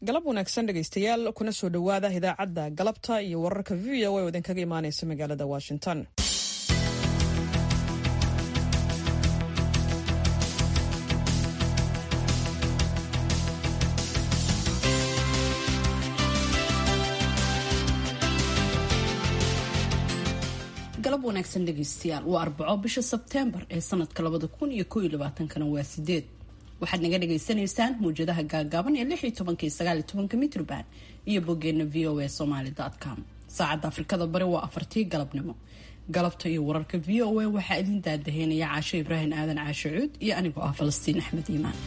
galab wanaagsan dhegaystayaal kuna soo dhowaada idaacadda galabta iyo wararka v o a oo idinkaga imaanaysa magaalada washington galab wanaagsan dhegaystayaal waa arbaco bisha sebteembar ee sanadka labada kun iyo koo iyo labaatankana waa sideed waxaad naga dhagaysanaysaan mawjadaha gaagaaban ee lix iyo tobanka iyo sagaal iyo tobanka mitroband iyo boggeena v o a somaly com saacadda afrikada bari waa afartii galabnimo galabta iyo wararka v o a waxaa idin daadaheynaya caasho ibraahim aadan caasho cuud iyo anigoo ah falastiin axmed iimaan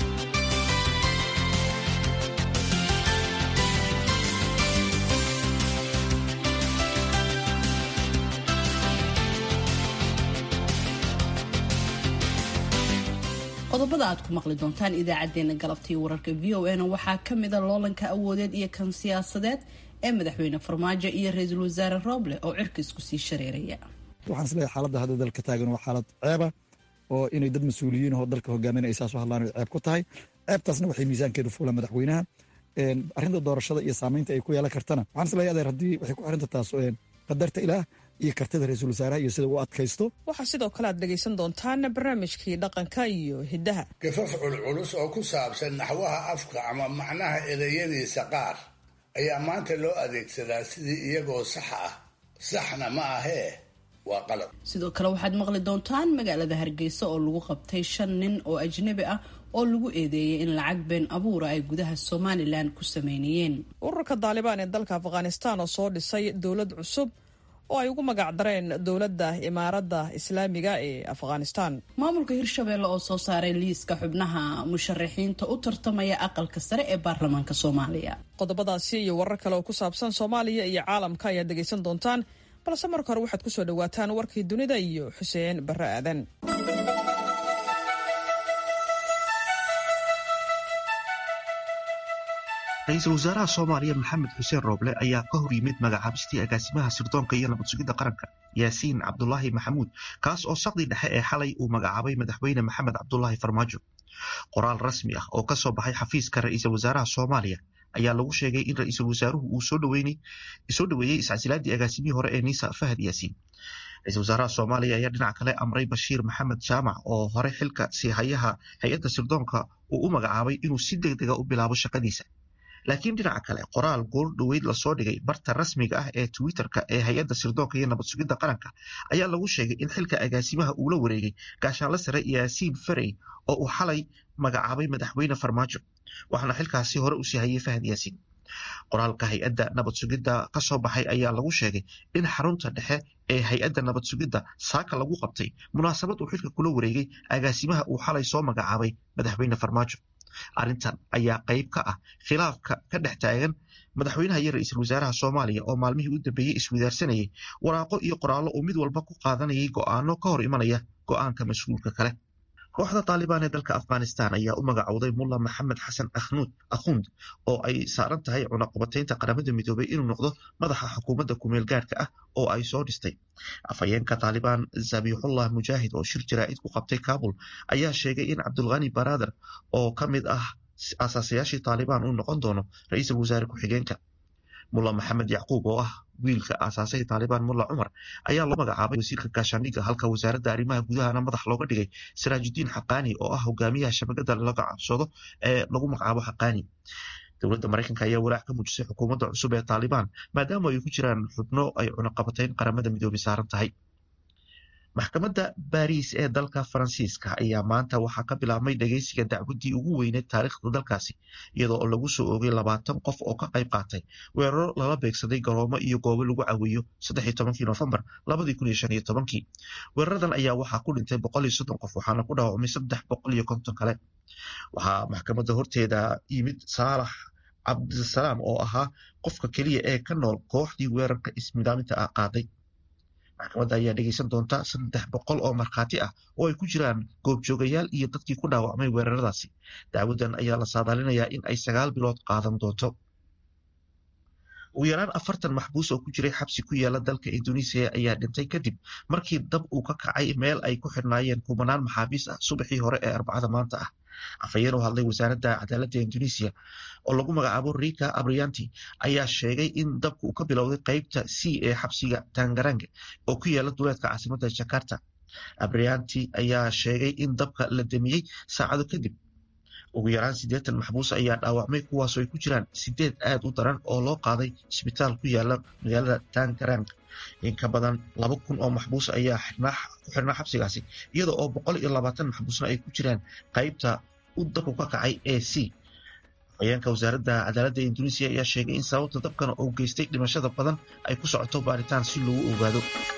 qodobada aad ku maqli doontaan idaacadeena galabta iyo wararka v o a na waxaa kamida loolanka awoodeed iyo kan siyaasadeed ee madaxweyne farmaajo iyo ra-iisul wasaare rooble oo cirka isku sii shareeraya waxaan isleeyahay xaaladda hadda dalka taagan waa xaalad ceeba oo inay dad mas-uuliyiin oo dalka hogaaminaya ay saas u hadlaan ceeb ku tahay ceebtaasna waxay miisaankeedu fuulaan madaxweynaha arrinta doorashada iyo saamaynta ay ku yeelan kartana waxaan isleeyahay adeer haddii waxay ku xirinta taas qadarta ilaah iyo kartida ra-iisul wasaaraha iyo sida uu adkaysto waxaa sidoo kale aad dhegaysan doontaan barnaamijkii dhaqanka iyo hiddaha gafaf culculus oo ku saabsan naxwaha afka ama macnaha ereyadiisa qaar ayaa maanta loo adeegsadaa sidii iyagoo sax ah saxna ma ahee waa qalab sidoo kale waxaad maqli doontaan magaalada hargeysa oo lagu qabtay shan nin oo ajnabi ah oo lagu eedeeyay in lacag been abuura ay gudaha somalilan ku sameynayeen ururka daalibaan ee dalka afghanistan oo soo dhisay dowlad cusub oo ay ugu magac dareen dowladda imaaradda islaamiga ee afghanistan maamulka hirshabeelle oo soo saaray liiska xubnaha musharaxiinta u tartamaya aqalka sare ee baarlamaanka soomaaliya qodobadaasi iyo warar kale oo ku saabsan soomaaliya iyo caalamka ayaad dhegaysan doontaan balse marka hore waxaad kusoo dhawaataan warkii dunida iyo xuseen barre aadan ra-iisul wasaaraha soomaaliya maxamed xuseen rooble ayaa ka hor yimid magacaabistii agaasimaha sirdoonka iyo nabad sugidda qaranka yaasiin cabdulaahi maxamuud kaas oo saqdi dhexe ee xalay uu magacaabay madaxweyne maxamed cabdulaahi farmaajo qoraal rasmi ah oo ka soo baxay xafiiska ra-iisul wasaaraha soomaaliya ayaa lagu sheegay in ra-iisul wasaaruhu uu soo dhoweeyey iscasilaadii agaasimihii hore ee niisa fahad yaasiin ra-isul wasaaraha soomaaliya ayaa dhinac kale amray bashiir maxamed jaamac oo hore xilka siihayaha hay-adda sirdoonka uu u magacaabay inuu si deg dega u bilaabo shaqadiisa laakiin dhinaca kale qoraal goor dhoweyd lasoo dhigay barta rasmiga ah ee twitterka ee hay-adda sirdoonka iyo nabad sugidda qaranka ayaa lagu sheegay in xilka agaasimaha uu la wareegay gaashaanla sare yaasiin farey oo uu xalay magacaabay madaxweyne farmaajo waxaana xilkaasi hore usii hayay fahad yaasiin qoraalka hay-adda nabad sugidda ka soo baxay ayaa lagu sheegay in xarunta dhexe ee hay-adda nabad sugidda saaka lagu qabtay munaasabad uu xilka kula wareegay agaasimaha uu xalay soo magacaabay madaxweyne farmaajo arrintan ayaa qayb ka ah khilaafka ka dhex taagan madaxweynaha iyo ra-iisul wasaaraha soomaaliya oo maalmihii u dambeeyey iswidaarsanayay waraaqo iyo qoraallo uu mid walba ku qaadanayay go'aano ka hor imanaya go'aanka mas-uulka kale kooxda taalibaan ee dalka afghanistan ayaa u magacowday mulla maxamed xasan akhnuud akhund oo ay saaran tahay cunaqabataynta qaramada midoobay inuu noqdo madaxa xukuumadda kumeel gaadhka ah oo ay soo dhistay afhayeenka taalibaan zabixullah mujaahid oo shir jaraa'id ku qabtay kabul ayaa sheegay in cabdulkhani baradar oo ka mid ah asaasayaashii taalibaan uu noqon doono ra-iisul wasaare ku-xigeenka mulla maxamed yacquub oo ah wiilka aasaasay taalibaan mulla cumar ayaa loo magacaabay wasiirka gaashaandhigga halka wasaaradda arrimaha gudahana madax looga dhigay siraajudiin xaqaani oo ah hogaamiyaha shabakada laga cabsado ee lagu magacaabo xaqaani dowladda maraykanka ayaa walaac ka muujisay xukuumadda cusub ee taalibaan maadaama ay ku jiraan xubno ay cunaqabatayn qaramada midoobay saaran tahay maxkamadda baariis ee dalka faransiiska ayaa maanta waxaa ka bilaabmay dhegeysiga dacwaddii ugu weyneed taariikhda dalkaasi iyadoo oo lagu soo oogay labaatan qof oo ka qayb qaatay weeraro lala beegsaday garoomo iyo goobo lagu caweeyo saddex iyo tobankii nofembar labadii kun iyo shan iyo tobankii weeraradan ayaa waxaa ku dhintay boqol iyo soddon qof waxaana ku dhaawacmay saddex boqol iyo konton kale waxaa maxkamadda horteeda yimid saalax cabdisalaam oo ahaa qofka keliya ee ka nool kooxdii weerarka ismidaaminta ah qaaday maxkamadda ayaa dhegeysan doonta saddex boqol oo markhaati ah oo ay ku jiraan goobjoogayaal iyo dadkii ku dhaawacmay weeraradaasi dacwadan ayaa la saadaalinayaa in ay sagaal bilood qaadan doonto ugu yaraan afartan maxbuus oo ku jiray xabsi ku yaala dalka induneisiya ayaa dhintay kadib markii dab uu ka kacay meel ay ku xidhnaayeen kumanaan maxaabiis ah subaxii hore ee arbacada maanta ah afhayeen u hadlay wasaaradda cadaaladda indonesia oo lagu magacaabo rika abrianti ayaa sheegay in dabka uu ka bilowday qeybta c ee xabsiga tangarange oo ku yaala duleedka caasimadda jakarta abrianti ayaa sheegay in dabka la damiyey saacado kadib ugu yaraan siddeetan maxbuus ayaa dhaawacmay kuwaasoo ay ku jiraan sideed aad u daran oo loo qaaday isbitaal ku yaala magaalada tangarang in ka badan laba kun oo maxbuus ayaa ku xirnaa xabsigaasi iyada oo boqol iyo labaatan maxbuusna ay ku jiraan qeybta u dabku ka kacay ee c afhayeenka wasaaradda cadaaladda indonesia ayaa sheegay in sababta dabkana uu geystay dhimashada badan ay ku socoto baaritaan si loogu ogaado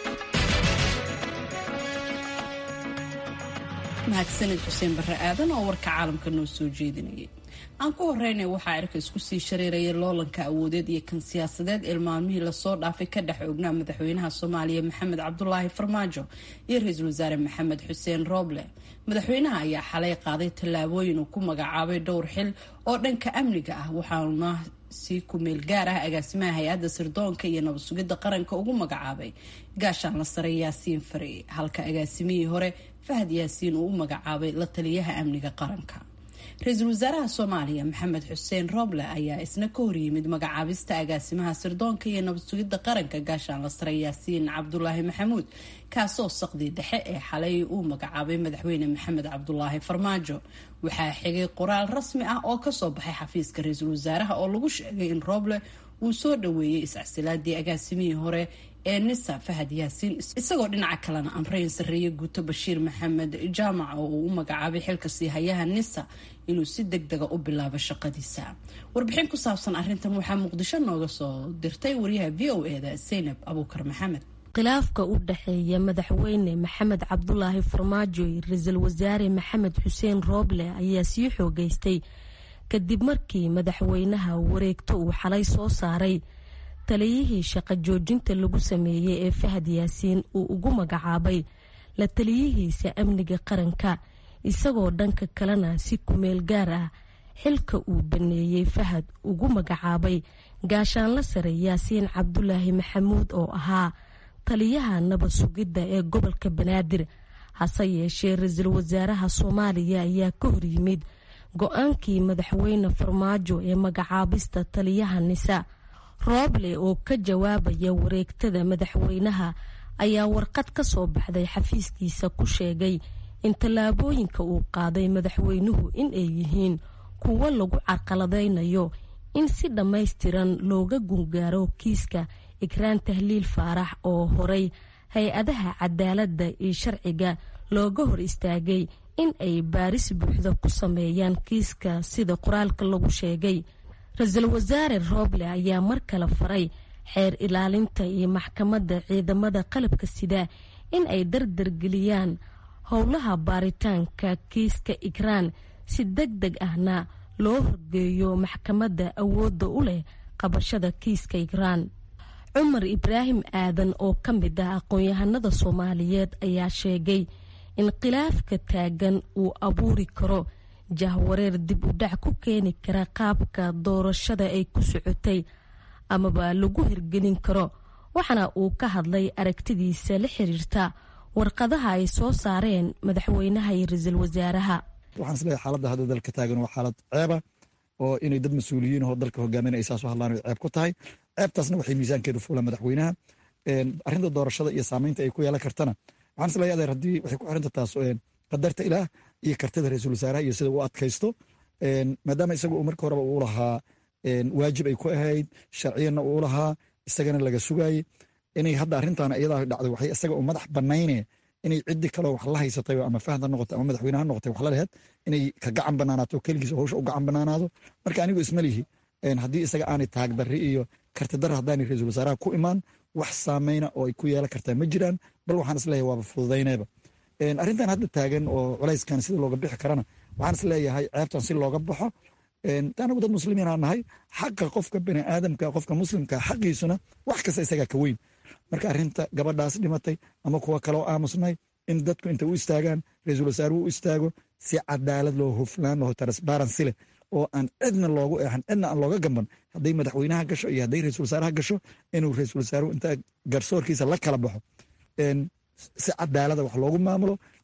mahadsanid xuseen barre aadan oo warka caalamka noo soo jeedinayay aan ku horeynay waxaa cirka isku sii shareeraya loolanka awoodeed iyo kan siyaasadeed ee maalmihii lasoo dhaafay ka dhex ognaa madaxweynaha soomaaliya maxamed cabdulaahi farmaajo iyo ra-iisul wasaare maxamed xuseen rooble madaxweynaha ayaa xalay qaaday tallaabooyin uu ku magacaabay dhowr xil oo dhanka amniga ah waxaana si ku-meel gaar ah agaasimaha hay-adda sirdoonka iyo nabad sugidda qaranka ugu magacaabay gaashaan la sare yaasiin fare halka agaasimihii hore fahad yaasiin uu u magacaabay la taliyaha amniga qaranka ra-iisul wasaaraha soomaaliya maxamed xuseen rooble ayaa isna ka horyimid magacaabista agaasimaha sirdoonka iyo nabad sugidda qaranka gaashaan la sare yaasiin cabdulaahi maxamuud kaasoo saqdii dhexe ee xalay uu magacaabay madaxweyne maxamed cabdulaahi farmaajo waxaa xigay qoraal rasmi ah oo kasoo baxay xafiiska ra-iisul wasaaraha oo lagu sheegay in rooble uu soo dhaweeyey iscasilaadii agaasimihii hore ee nisa fahad yaasiin isagoo dhinaca kalena amreyn sarreeye guuto bashiir maxamed jaamac oo uu u magacaabay xilka siihayaha nisa inuu si deg dega u bilaabo shaqadiisa warbixin ku saabsan arintan waxaa muqdisho nooga soo dirtay wariyaha v o e da zaynab abuukar maxamed khilaafka u dhexeeya madaxweyne maxamed cabdulaahi farmaajo iyo ra-iisul wasaare maxamed xuseen rooble ayaa sii xoogeystay kadib markii madaxweynaha wareegto uu xalay soo saaray taliyihii shaqo joojinta lagu sameeyey ee fahad yaasiin uu ugu magacaabay la taliyihiisa amniga qaranka isagoo dhanka kalena si kumeel gaar ah xilka uu baneeyey fahad ugu magacaabay gaashaanla sare yaasiin cabdulaahi maxamuud oo ahaa taliyaha nabad sugidda ee gobolka banaadir hase yeeshee ra-iisul wasaaraha soomaaliya ayaa ka horyimid go-aankii madaxweyne farmaajo ee magacaabista taliyaha nisa rooble oo ka jawaabaya wareegtada madaxweynaha ayaa warqad ka soo baxday xafiiskiisa ku sheegay in tallaabooyinka uu qaaday madaxweynuhu in ay yihiin kuwo lagu carqaladaynayo in si dhammaystiran looga gungaaro kiiska ikraan tahliil faarax oo horay hay-adaha cadaaladda iyo sharciga looga hor istaagay in ay baaris buuxda ku sameeyaan kiiska sida qoraalka lagu sheegay ra-iisul wasaare rooble ayaa mar kale faray xeer ilaalinta iyo maxkamadda ciidamada qalabka sida in ay dardargeliyaan howlaha baaritaanka kiiska ikraan si deg deg ahna loo horgeeyo maxkamadda awoodda u leh qabashada kiiska ikraan cumar ibraahim aadan oo ka mid ah aqoon-yahanada soomaaliyeed ayaa sheegay in khilaafka taagan uu abuuri karo jahwareer dib u dhac ku keeni kara qaabka doorashada ay ku socotay amaba lagu hirgelin karo waxaana uu ka hadlay aragtidiisa la xiriirta warqadaha ay soo saareen madaxweynaha iyo ra-iisul wasaaraha waxaan isleeyahay xaaladda hadda dalka taagan waa xaalad ceeba oo inay dad mas-uuliyiin oo dalka hogaaminaya saas u hadlaan ceeb ku tahay ceebtaasna waxay miisaankeedu fuulaan madaxweynaha arrinta doorashada iyo saamaynta ay ku yeelan kartana waxaan isleeyahay adeer haddii waxay ku xiranta taas qadarta ilaah iyo kartida ra-iisul wasaaraha iyo sida uu adkaysto maadaama isaga uu marka horeba uu lahaa waajib ay ku ahayd sharciyanna uu lahaa isagana laga sugaayey inay hadda arrintan iyadaa dhacday waxay isaga u madax banayne inay ciddi kaleo wax la haysatay ama fahad ha noqotay ama madaxweyne ha noqotay wax la lehed inay ka gacan banaanaato keligiis howsha u gacan banaanaado marka anigu ismalihi haddii isaga aanay taagdarri iyo kartidar haddaanay ra-iisul wasaaraha ku imaan wax saameyna oo ay ku yeelan kartaa ma jiraan bal waxaan isleeyahay waaba fududaynayba arrintan hadda taagan oo culayskan sida looga bixi karana waxaan isleeyahay ceebtan si looga baxo anagu dad muslimiin aa nahay xaqa qofka bani aadamka qofka muslimka xaqiisuna wax kasta isagaa ka weyn marka arrinta gabadhaas dhimatay ama kuwa kaleo aamusnay in dadku intay u istaagaan ra-iisul wasaaruhu u istaago si cadaalad loo huflaan loo transparency leh oo aan cidna loogu eexan cidna aan looga gamban hadday madaxweynaha gasho iyo hadday ra-iisul wasaaraha gasho inuu ra-iisul wasaaruhu inta garsoorkiisa la kala baxo si cadaalada wax loogu maamulo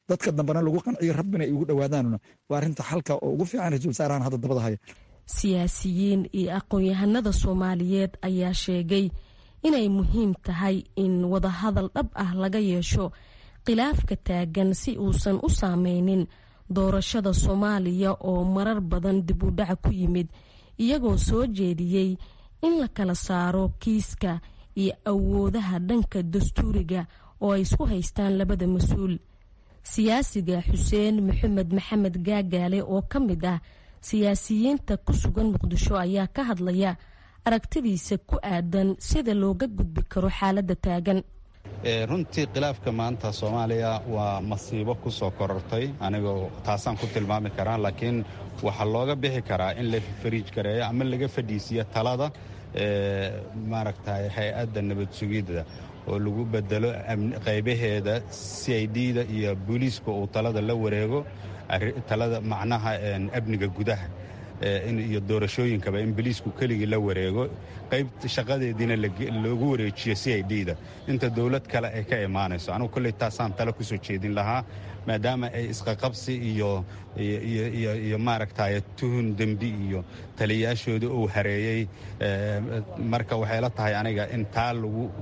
dadka dambena lagu qanciyo rabbina ay ugu dhowaadaanna waa arrinta xalka oo ugu fiican ra-isul wasaarahan hadda dabada haya siyaasiyiin iyo aqoon-yahanada soomaaliyeed ayaa sheegay inay muhiim tahay in wadahadal dhab ah laga yeesho khilaafka taagan si uusan u saameynin doorashada soomaaliya oo marar badan dib u dhaca ku yimid iyagoo soo jeediyey in la kala saaro kiiska iyo awoodaha dhanka dastuuriga oo ay isku haystaan labada mas-uul siyaasiga xuseen maxamed maxamed gaagaale oo ka mid ah siyaasiyiinta ku sugan muqdisho ayaa ka hadlaya aragtidiisa ku aadan sida looga gudbi karo xaaladda taagan runtii khilaafka maanta soomaaliya waa masiibo ku soo korortay anigoo taasaan ku tilmaami karaa laakiin waxaa looga bixi karaa in la fariij gareeyo ama laga fadhiisiyo talada maaragtay hay-adda nabad sugidda oo lagu bedelo qaybaheeda c i d da iyo booliiska uu talada la wareego talada macnaha amniga gudaha iyo doorashooyinkaba in boliisku keligii la wareego qayb shaqadeediina loogu wareejiyo c i d da inta dowlad kale ay ka imaanayso anugu kolley taasaan tale kusoo jeedin lahaa maadaama ay isqaqabsi iyo iyo maaragtay tuhun dembi iyo taliyayaashooda uu hareeyey marka waxay la tahay aniga in taa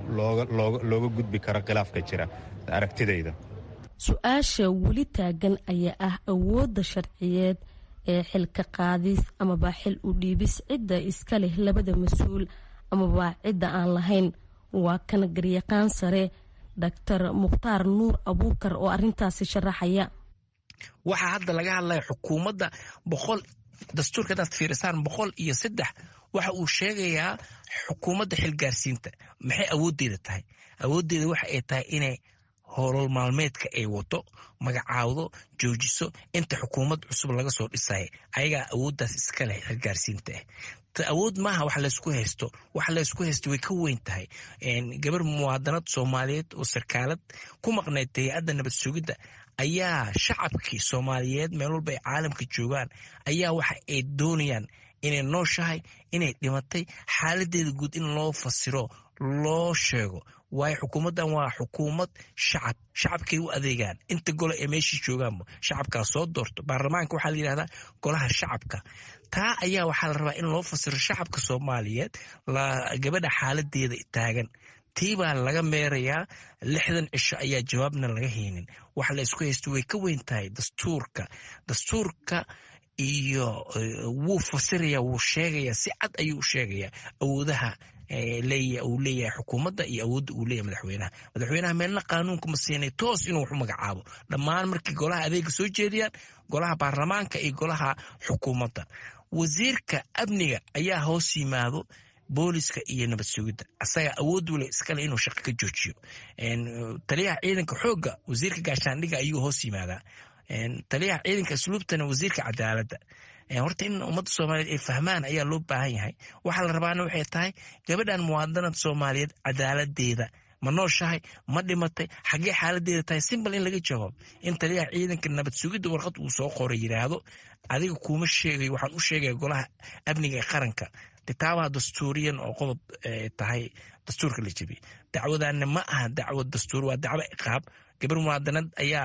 looga gudbi karo khilaafka jira aragtidayda su-aasha weli taagan ayaa ah awoodda sharciyeed ee xilka qaadis amaba xil u dhiibis cidda iska leh labada mas-uul amaba cidda aan lahayn waa kan garyaqaan sare doctor mukhtaar nuur abuukar oo arintaasi sharaxaya waxaa hadda laga hadlaya xukuumadda boqol dastuurka hadaad fiirisaan boqol iyo saddex waxa uu sheegayaa xukuumadda xilgaarsiinta maxay awooddeeda tahay awooddeeda waxa ay tahay inay howlol maalmeedka ay wato magacaawdo joojiso inta xukuumad cusub laga soo dhisaya ayagaa awooddaas iska leh xilgaarsiinta ah awood maaha wax laysku haysto wax laysku haysto way ka weyn tahay gabar muwaadanad soomaaliyeed oo sarkaalad ku maqnayd hay-adda nabad sugidda ayaa shacabkii soomaaliyeed meel walba ay caalamka joogaan ayaa waxa ay doonayaan inay nooshahay inay dhimatay xaaladeeda guud in loo fasiro loo sheego waayo xukuumaddan waa xukuumad shacab shacabkay u adeegaan inta gole ee meeshii joogaanba shacabkaa soo doorto baarlamaanka waxaa la yidhahdaa golaha shacabka taa ayaa waxaa la rabaa in loo fasiro shacabka soomaaliyeed gabadha xaaladeeda taagan tii baa laga meerayaa lixdan cisho ayaa jawaabna laga haynin waxa la isku haysto way ka weyn tahay dastuurka dastuurka iyo wuu fasiraya wuu sheegaya si cad ayuu u sheegayaa awoodaha uu leeyahay xukuumadda iyo awoodda uu leeyahay madaxweynaha madaxweynaha meelna qaanuunka ma siinay toos inuu wax u magacaabo dhammaan markii golaha adeega soo jeediyaan golaha baarlamaanka iyo golaha xukuumadda wasiirka amniga ayaa hoos yimaado booliska iyo nabad sugidda asaga awood wule iskale inuu shaqo ka joojiyo taliyaha ciidanka xoogga wasiirka gaashaandhiga ayuu hoos yimaadaa taliyaha ciidanka asluubtana wasiirka cadaaladda horta in ummadda soomaaliyeed ay fahmaan ayaa loo baahan yahay waxaa la rabaana waxay tahay gabadhan muwaadanad soomaaliyeed cadaaladeeda ma nooshahay ma dhimatay xaggee xaaladeeda tahay simbal in laga jawaab in taliyaha ciidanka nabad sugidda warqad uu soo qoray yidhaahdo adiga kuuma sheegayo waxaan u sheegaya golaha amniga ee qaranka kitaabaha dastuuriyan oo qodob tahay dastuurka la jebiyey dacwadaana ma aha dacwo dastuur waa dacwo iqaab gabar muwaadanad ayaa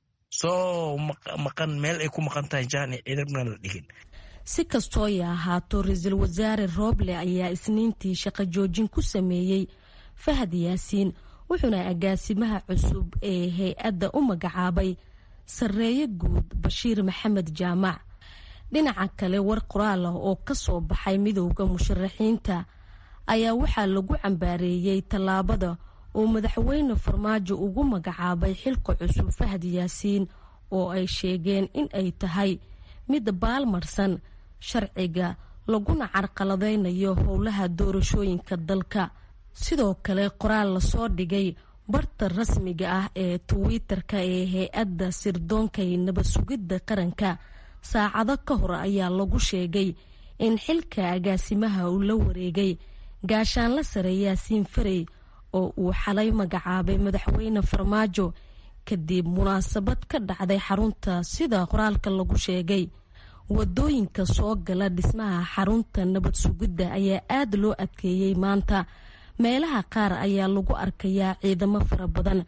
soo maqan meel ay ku maqan tahay jaani ciidamna la dhigin si kastoo ay ahaato ra-iisul wasaare rooble ayaa isniintii shaqo joojin ku sameeyey fahad yaasiin wuxuuna agaasimaha cusub ee hay-adda u magacaabay sarreeye guud bashiir maxamed jaamac dhinaca kale war qoraal ah oo ka soo baxay midowda musharaxiinta ayaa waxaa lagu cambaareeyey tallaabada uu madaxweyne farmaajo ugu magacaabay xilka cusub fahad yaasiin oo ay sheegeen in ay tahay mid baalmarsan sharciga laguna carqaladaynayo howlaha doorashooyinka dalka sidoo kale qoraal lasoo dhigay barta rasmiga ah ee twitter-ka ee hay-adda sirdoonka ee nabad sugidda qaranka saacado ka hor ayaa lagu sheegay in xilka agaasimaha uu la wareegay gaashaanla sare yaasiin farey oo uu xalay magacaabay madaxweyne farmaajo kadib munaasabad ka dhacday xarunta sida qoraalka lagu sheegay wadooyinka soo gala dhismaha xarunta nabad sugidda ayaa aada loo adkeeyey maanta meelaha qaar ayaa lagu arkayaa ciidamo fara badan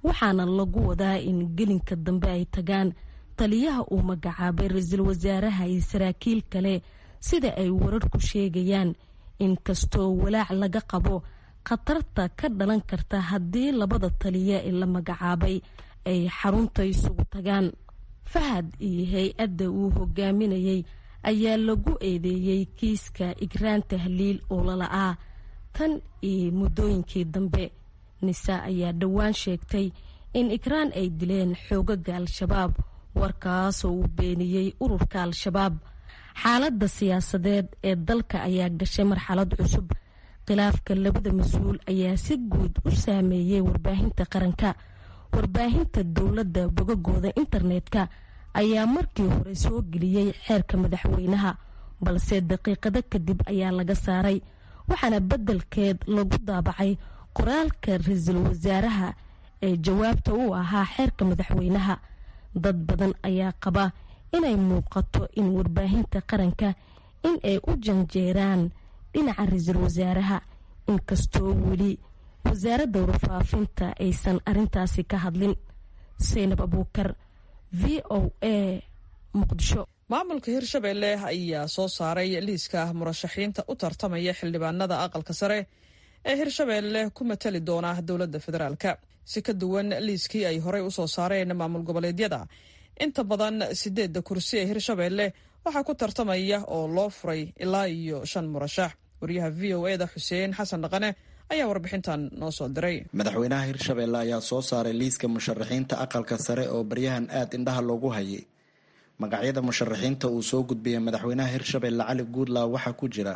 waxaana lagu wadaa in gelinka dambe ay tagaan taliyaha uu magacaabay ra-iisul wasaaraha iyo saraakiil kale sida ay wararku sheegayaan inkastoo walaac laga qabo khatarta ka dhalan karta haddii labada taliya ee la magacaabay ay xarunta isugu tagaan fahad iyo hay-adda uu hogaaminayay ayaa lagu eedeeyey kiiska igraan tahliil oo lala-aa tan iyo muddooyinkii dambe nisa ayaa dhowaan sheegtay in igraan ay dileen xoogaga al-shabaab warkaasoo uu beeniyey ururka al-shabaab xaaladda siyaasadeed ee dalka ayaa gashay marxalad cusub khilaafka labada mas-uul ayaa si guud u saameeyey warbaahinta qaranka warbaahinta dowladda bogagooda internetka ayaa markii hore soo geliyey xeerka madaxweynaha balse daqiiqado kadib ayaa laga saaray waxaana beddelkeed lagu daabacay qoraalka ra-iisul wasaaraha ee jawaabta u ahaa xeerka madaxweynaha dad badan ayaa qaba inay muuqato in warbaahinta qaranka in ay u janjeeraan dhinaca ra-iisul wasaaraha inkastoo weli wasaaradda warfaafinta aysan arintaasi ka hadlin saynab abuukar v o a muqdisho maamulka hirshabelle ayaa soo saaray liiska murashaxiinta u tartamaya xildhibaanada aqalka sare ee hirshabelle ku matali doona dowladda federaalka si ka duwan liiskii ay horey usoo saareen maamul goboleedyada inta badan sideedda kursi ee hirshabelle waxaa ku tartamaya oo loo furay ilaa iyo shan murashax waryaha v o eda xuseen xasan dhaqane ayaa warbixintan noo soo diray madaxweynaha hirshabelle ayaa soo saaray liiska musharaxiinta aqalka sare oo baryahan aad indhaha loogu hayay magacyada musharaxiinta uu soo gudbiyay madaxweynaha hirshabelle cali guudlaaw waxaa ku jira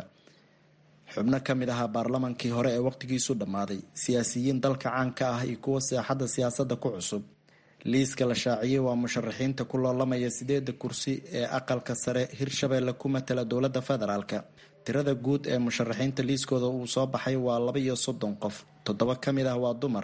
xubno ka mid ahaa baarlamankii hore ee waqtigiisu dhammaaday siyaasiyiin dalka caanka ah iyo kuwa seexadda siyaasadda ku cusub liiska la shaaciyey waa musharaxiinta ku loolamaya sideeda kursi ee aqalka sare hirshabelle ku matala dowladda federaalka tirada guud ee musharaxiinta liiskooda uu soo baxay waa laba iyo soddon qof toddoba ka mid ah waa dumar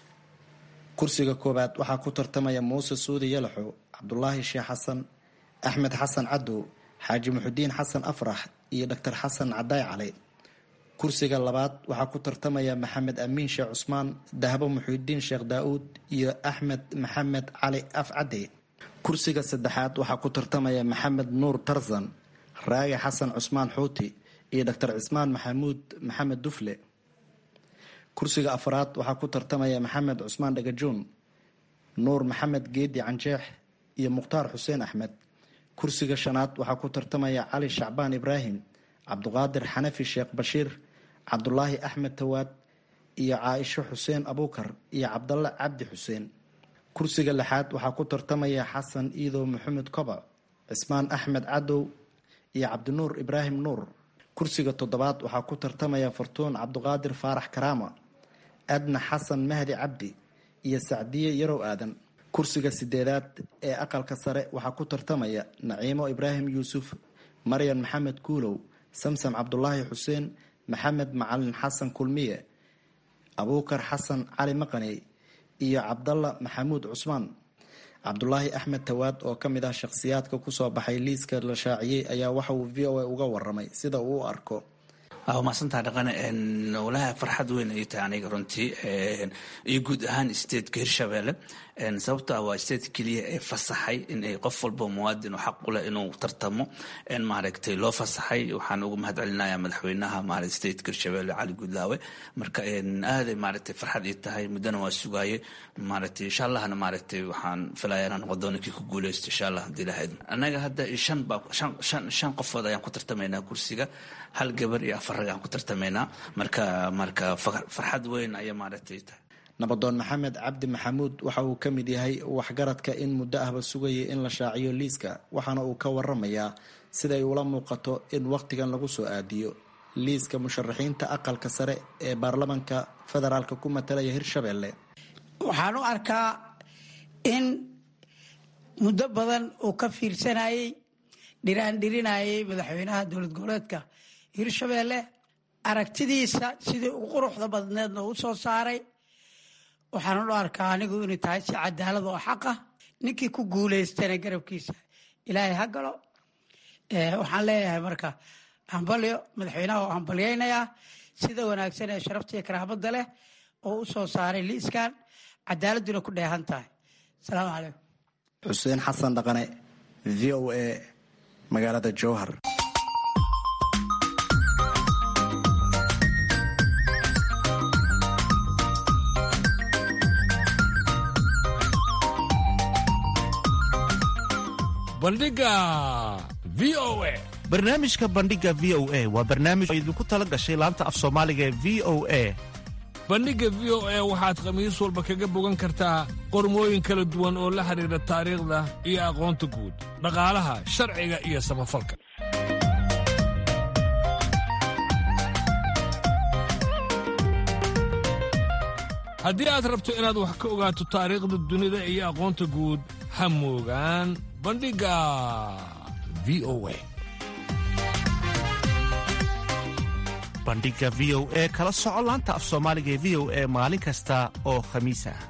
kursiga koowaad waxaa ku tartamaya muuse suudi yalaxo cabdulaahi sheekh xasan axmed xasan cadow xaaji muxudiin xasan afrax iyo doctor xasan cadaay cali kursiga labaad waxaa ku tartamaya maxamed amiin sheekh cusmaan dahbo muxudiin sheekh daa-uud iyo axmed maxamed cali afcade kursiga saddexaad waxaa ku tartamaya maxamed nuur tarzan raagi xasan cusmaan xuuti iyo doctor cismaan maxamuud maxamed dufle kursiga afraad waxaa ku tartamaya maxamed cusmaan dhagajoon nuur maxamed geedi canjeex iyo mukhtaar xuseen axmed kursiga shanaad waxaa ku tartamaya cali shacbaan ibraahim cabduqaadir xanafi sheekh bashiir cabdulaahi axmed tawaad iyo caaisho xuseen abuukar iyo cabdalle cabdi xuseen kursiga lixaad waxaa ku tartamaya xasan iidow maxamed koba cismaan axmed cadow iyo cabdinuur ibraahim nuur kursiga toddobaad waxaa ku tartamaya fartuun cabduqaadir faarax karaama adna xasan mahdi cabdi iyo sacdiye yarow aadan kursiga sideedaad ee aqalka sare waxaa ku tartamaya naciimo ibraahim yuusuf maryan maxamed kuulow samsam cabdulaahi xuseen maxamed macalin xasan kulmiye abuukar xasan cali maqaney iyo cabdalla maxamuud cusmaan cabdulaahi axmed tawaad oo ka mid ah shakhsiyaadka kusoo baxay liiska la shaaciyey ayaa waxa uu v o a uga waramay sida uu u arko waa mahadsantaa dhaqane walaha farxad weyn ay tahay aniga runtii iyo guud ahaan stateka hirshabelle sababto ah waa state keliya ee fasaxay in ay qof walba muwaadin oo xaq u leh inuu tartamo maaragtay loo fasaxay waxaan uga mahad celinaya madaxweynaha maaragtay stateka hirshabelle cali guudlaawe marka aaday maaragtay farxad ii tahay muddana waa sugaaye maaragtay insha allahna maaragtay waxaan filaya inaan noqon doono kii ku guuleysto insha allah hadii lahayd annaga hadda shan baa shan shan shan qofood ayaan ku tartamaynaa kursiga hal gabar iyo afar rag aan ku tartamaynaa marka marka farxad weyn ayaa maaragtay tahay nabadoon maxamed cabdi maxamuud waxa uu ka mid yahay waxgaradka in muddo ahba sugayay in la shaaciyo liiska waxaana uu ka waramayaa siday ula muuqato in wakhtigan lagu soo aadiyo liiska musharaxiinta aqalka sare ee baarlamanka federaalka ku matalaya hirshabelle waxaan u arkaa in muddo badan uu ka fiirsanayey dhiraandhirinayay madaxweynaha dowlad goboleedka hirshabelle aragtidiisa sidii u quruxda badneedna u soo saaray waxaan u arkaa anigu inay tahay si cadaalad oo xaq ah ninkii ku guuleystana garabkiisa ilaahay ha galo waxaan leeyahay marka hambalyo madaxweynaha oo hambalyaynayaa sida wanaagsan ee sharafta iyo karaamada leh oo u soo saaray liiskan cadaaladuna ku dheehan tahay asalaamu calaykum xuseen xasan dhaqane v o a magaalada jowhar bandhiga v o a barnaamijka bandhiga v o a waa barnaamij oo idinku tala gashay laanta af soomaaliga ee v o a bandhigga v o a waxaad khamiis walba kaga bogan kartaa qormooyin kala duwan oo la xidhiidha taariikhda iyo aqoonta guud dhaqaalaha sharciga iyo samafalka haddii aad rabto inaad wax ka ogaato taariikhda dunida iyo aqoonta guud ha moogaan bandhigga v o a bandhiga v o e kala soco laanta af soomaaliga ee v o e maalin kasta oo khamiis ah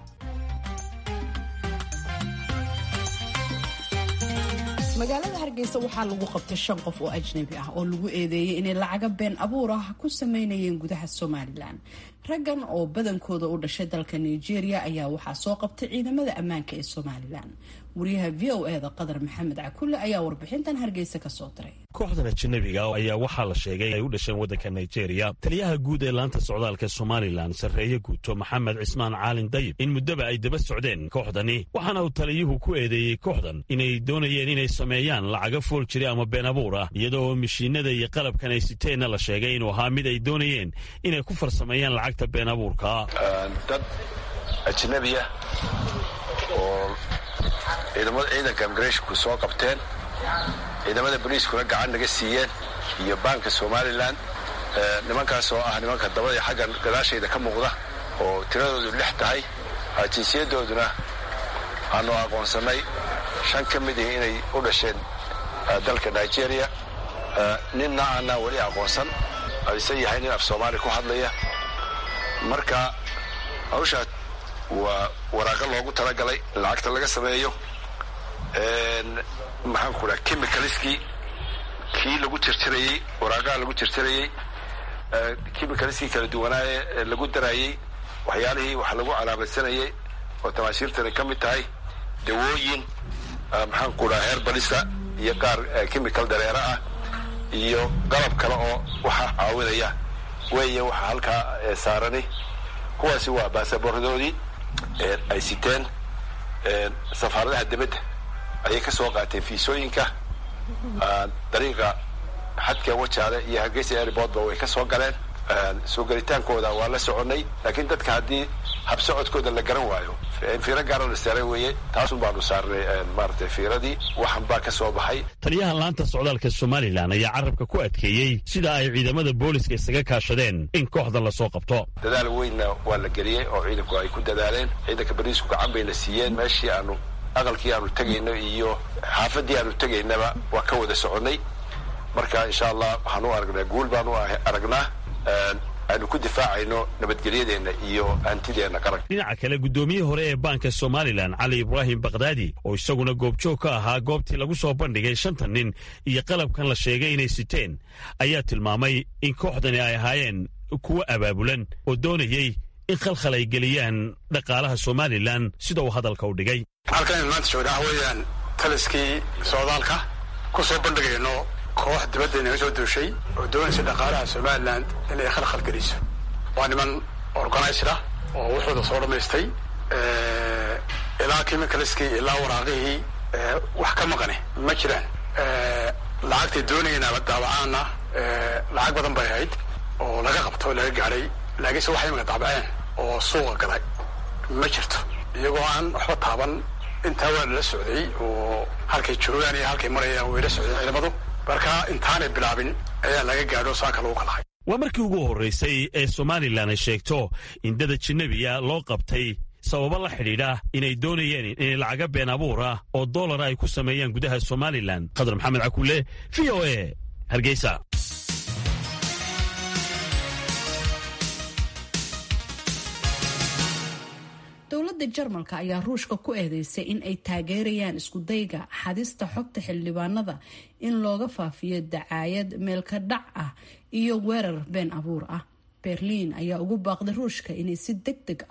magaalada hargeysa waxaa lagu qabtay shan qof oo ajnabi ah oo lagu eedeeyey inay lacaga been abuur ah ku sameynayeen gudaha somalilan raggan oo badankooda u dhashay dalka nigeria ayaa waxaa soo qabtay ciidamada ammaanka ee somalilan wariyaha v o eda qadar maxamed cakulle ayaa warbixintan hargeysa kasoo diray kooxdan ajanabiga ayaa waxaa la sheegay ay u dhasheen waddanka nigeria taliyaha guud ee laanta socdaalka somalilan sarreeye guuto maxamed cismaan caalin dayib in muddaba ay daba socdeen kooxdani waxaana uu taliyuhu ku eedeeyey kooxdan inay doonayeen inay sameeyaan lacaga fool jire ama been abuur ah iyadoo mashiinada iyo qalabkan ay siteenna la sheegay inuu ahaa mid ay doonayeen inay ku farsameeyaan lacagta been abuurka dad ajnabiya oo ciidamada ciidanka imigreshnku soo qabteen ciidamada boliiskuna gacan naga siiyeen iyo baanka somalilan nimankaas oo ah nimanka dabada xaggan gadaashayda ka muuqda oo tiradoodu lix tahay jinsiyadooduna aanu aqoonsannay shan ka mid ihi inay u dhasheen dalka nigeria ninna aanaa weli aqoonsan ise yahay nin af soomaali ku hadlaya marka hawshaa waa waraaqo loogu talagalay in lacagta laga sameeyo maxaan ku dhaha chemicalskii kii lagu tirtirayey waraaqaha lagu tirtirayey chemicalskii kala duwanaaye lagu daraayey waxyaalihii wax lagu calaamadsanayey oo tamaashiirtani ka mid tahay dawooyin maxaan ku dhaha heerbalisa iyo qaar chemical dareero ah iyo qalab kale oo waxa caawinaya weeye waxa halkaa saarani kuwaasi waa baasaboordoodii ay siteen safaaradaha dibadda ayay ka soo qaateen fiisooyinka dariiqa xadka wajaale iyo hargeysa airportba way ka soo galeen soo gelitaankooda waa la soconnay laakiin dadka haddii habsocodkooda la garan waayo fiiro gaara la saaray weeye taasun baanu saarnay maaratay fiiradii waxan baa ka soo baxay taliyaha laanta socdaalka somalilan ayaa carabka ku adkeeyey sida ay ciidamada booliska isaga kaashadeen in kooxdan lasoo qabto dadaal weynna waa la geliyey oo ciidanku ay ku dadaaleen ciidanka bariisku gacan bayna siiyeen meeshii aanu aqalkii aanu tegayno iyo xaafadii aanu tegaynaba waa ka wada soconnay marka insha allah waxaan u aragnaa guul baan u aragnaa aanu ku difaacayno nabadgelyadeenna iyo hantideenna qaranka dhinaca kale guddoomiyihii hore ee baanka somalilan cali ibraahim bakdaadi oo isaguna goobjoog ka ahaa goobtii lagu soo bandhigay shantan nin iyo qalabkan la sheegay inay siteen ayaa tilmaamay in kooxdani ay ahaayeen kuwo abaabulan oo doonayey in khalkhal ay geliyaan dhaqaalaha somalilan sida uu hadalka u dhigay halkan maanta joogna ah weeyaan taliskii socdaalka ku soo bandhigayno koox dibadda inaga soo duushay oo doonaysa dhaqaalaha somalilan inay khalkhal geliso waa niman organized ah oo wuxuuda soo dhammaystay ilaa chemicalskii ilaa waraaqihii wax ka maqane ma jiraan lacagtay doonayeenaba daabacaana lacag badan bay ahayd oo laga qabto o laga gaadhay laakiinse waxay imaka daabaceen oo suuqa galay ma jirto iyagoo aan waxba taaban intaa waa lala socday oo halkay joogaan iyo halkay marayaan way la socdeen ciidamadu marka intaanay bilaabin ayaa laga gaadho saaka lagu kalahay waa markii ugu horraysay ee somalilan ay sheegto in dad ajanabiya loo qabtay sababo la xidhiidha inay doonayeen inay lacaga been abuur ah oo dollara ay ku sameeyaan gudaha somalilan khadar maxamed cakulle v o e hargeysa dowladda jarmalka ayaa ruushka ku eedeysay in ay taageerayaan iskudayga xadista xogta xildhibaanada in looga faafiyo dacaayad meelka dhac ah iyo weerar been abuur ah berliin ayaa ugu baaqday ruushka inay si deg deg ah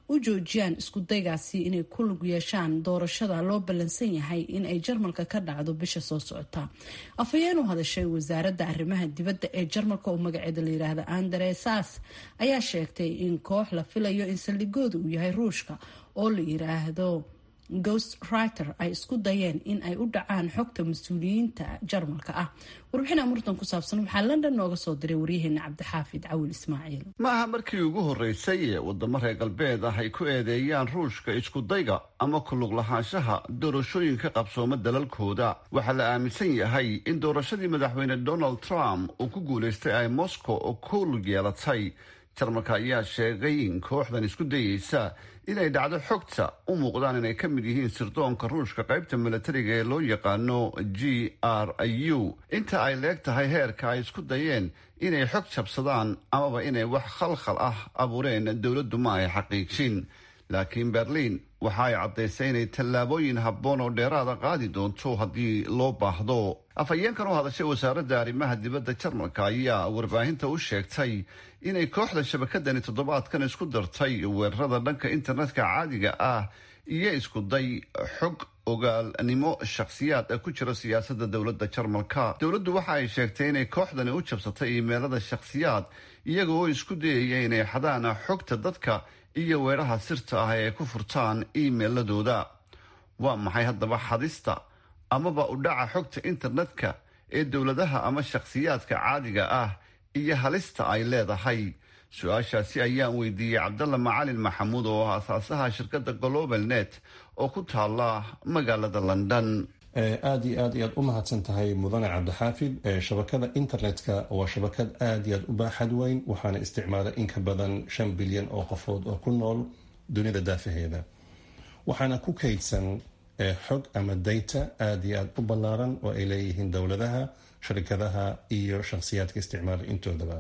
u joojiyaan iskudaygaasi inay ku lug yeeshaan doorashada loo ballansan yahay in ay jarmalka ka dhacdo bisha soo socota afhayeen u hadashay wasaaradda arrimaha dibadda ee jarmalka oo magaceeda la yiraahdo andre sas ayaa sheegtay in koox la filayo in saldhigooda uu yahay ruushka oo la yiraahdo ghost writer ay isku dayeen in ay u dhacaan xogta mas-uuliyiinta jarmalka ah warbixin amurtan ku saabsan waxaa london nooga soo diray waryaheena cabdixaafid cawil ismaaciil ma aha markii ugu horreysay ee wadamo reer galbeed ah ay ku eedeeyaan ruushka iskudayga ama kulug lahaanshaha doorashooyinka qabsooma dalalkooda waxaa la aaminsan yahay in doorashadii madaxweyne donald trump uu ku guulaystay ay moscow oo ku lug yeelatay jarmalka ayaa sheegay in kooxdan isku dayeysa inay dhacdo xogta u muuqdaan inay ka mid yihiin sirdoonka ruushka qaybta milatariga ee loo yaqaano g r u inta ay leeg tahay heerka ay isku dayeen inay xog jabsadaan amaba inay wax khalkhal ah abuureen dowladdu ma ay xaqiijin laakiin berliin waxa ay caddaysay inay tallaabooyin habboon oo dheeraada qaadi doonto haddii loo baahdo afhayeenkan u hadashay wasaaradda arrimaha dibadda jarmalka ayaa warbaahinta u sheegtay inay kooxda shabakadani toddobaadkan isku dartay weerarada dhanka internetka caadiga ah iyo iskuday xog ogaalnimo shakhsiyaad ku jira siyaasadda dowladda jarmalka dowladdu waxa ay sheegtay inay kooxdani u jabsatay iimeelada shakhsiyaad iyaga oo isku dayaya inay xadaan xogta dadka iyo weeraha sirta ah ee ay ku furtaan iimeiladooda waa maxay haddaba xadista amaba u dhaca xogta internetka ee dowladaha ama shakhsiyaadka caadiga ah iyo halista ay leedahay su-aashaasi ayaan weydiiyey cabdalla macalin maxamuud oo ah asaasaha shirkadda global net oo ku taala magaalada london aada iyo aad ayaad u mahadsan tahay mudane cabdixaafid shabakada internetka waa shabakad aada iyo aad u baaxad weyn waxaana isticmaala in ka badan shan bilyan oo qofood oo ku nool dunida daafaheeda waxaana ku kaydsan xog ama data aada iyo aada u ballaaran oo ay leeyihiin dowladaha sharikadaha iyo shakhsiyaadka isticmaala intoodaba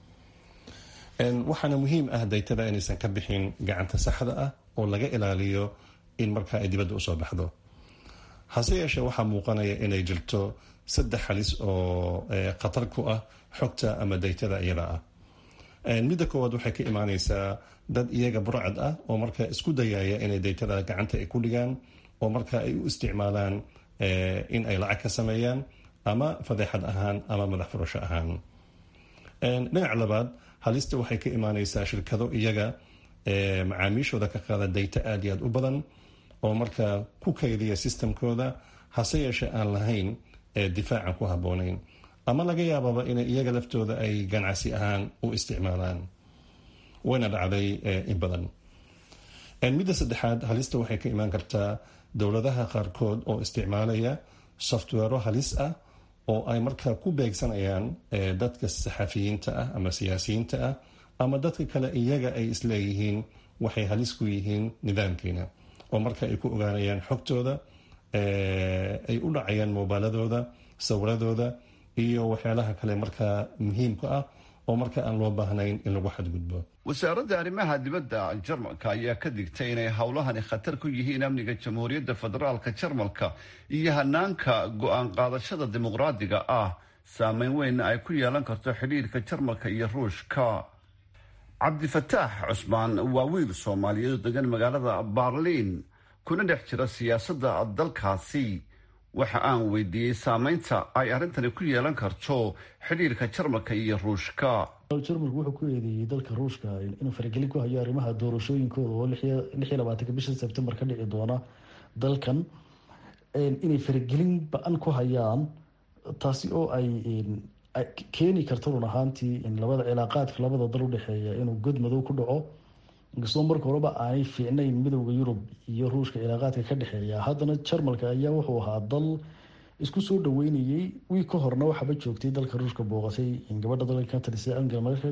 waxaana muhiim ah daytada inaysan ka bixin gacanta saxda ah oo laga ilaaliyo in markaa ay dibadda usoo baxdo hase yeeshee waxaa muuqanaya inay jirto saddex halis oo khatar ku ah xogta ama daytada iyada ah midda koowaad waxay ka imaaneysaa dad iyaga burcad ah oo markaa isku dayaya inay daytada gacanta ay ku dhigaan oo markaa ay u isticmaalaan in ay lacag ka sameeyaan ama fadeexad ahaan ama madax furasho ahaan dhinac labaad halista waxay ka imaaneysaa shirkado iyaga macaamiishooda ka qaada dayta aada iyo aad u badan oo markaa ku kaydiya sistamkooda hase yeeshee aan lahayn difaacan ku habboonayn ama laga yaababa inay iyaga laftooda ay ganacsi ahaan u isticmaalaan wayna dhacday in badan midda saddexaad halista waxay ka imaan kartaa dowladaha qaarkood oo isticmaalaya softwero halis ah oo ay markaa ku beegsanayaan dadka saxafiyiinta ah ama siyaasiyiinta ah ama dadka kale iyaga ay isleeyihiin waxay halis ku yihiin nidaamkiina oo marka ay ku ogaanayaan xogtooda ay u dhacayaan moobaaladooda sawiradooda iyo waxyaalaha kale markaa muhiimka ah oo marka aan loo baahnayn in lagu xadgudbo wasaaradda arrimaha dibadda jarmalka ayaa ka digtay inay howlahani khatar ku yihiin amniga jamhuuriyadda federaalka jarmalka iyo hanaanka go-aan qaadashada dimuqraadiga ah saameyn weynna ay ku yeelan karto xidhiirka jarmalka iyo ruushka cabdifataax cusmaan waa wiil soomaaliyeed oo degan magaalada baarliin kuna dhex jira siyaasadda dalkaasi waxa aan weydiiyey saameynta ay arrintani ku yeelan karto xidhiirka jarmalka iyo ruushka jarmalku wuxuu ku eedeeyey dalka ruushka inuu faragelin ku hayo arrimaha doorashooyinkooda oo lix iyo labaatanka bisha sebtembar ka dhici doona dalkan inay faragelin ba-an ku hayaan taasi oo ay keeni karto run ahaantii labada cilaaqaadka labada dal udhexeeya inuu god madow ku dhaco inkastoo marka horeba aanay fiicnayn midowda yurub iyo ruushka cilaaqaadka ka dhexeeya haddana jarmalka ayaa wuxuu ahaa dal isku soo dhaweynayay wii ka horna waxaaba joogtay dalka ruushka booqatay gabadha dalka ka talisa angela merkel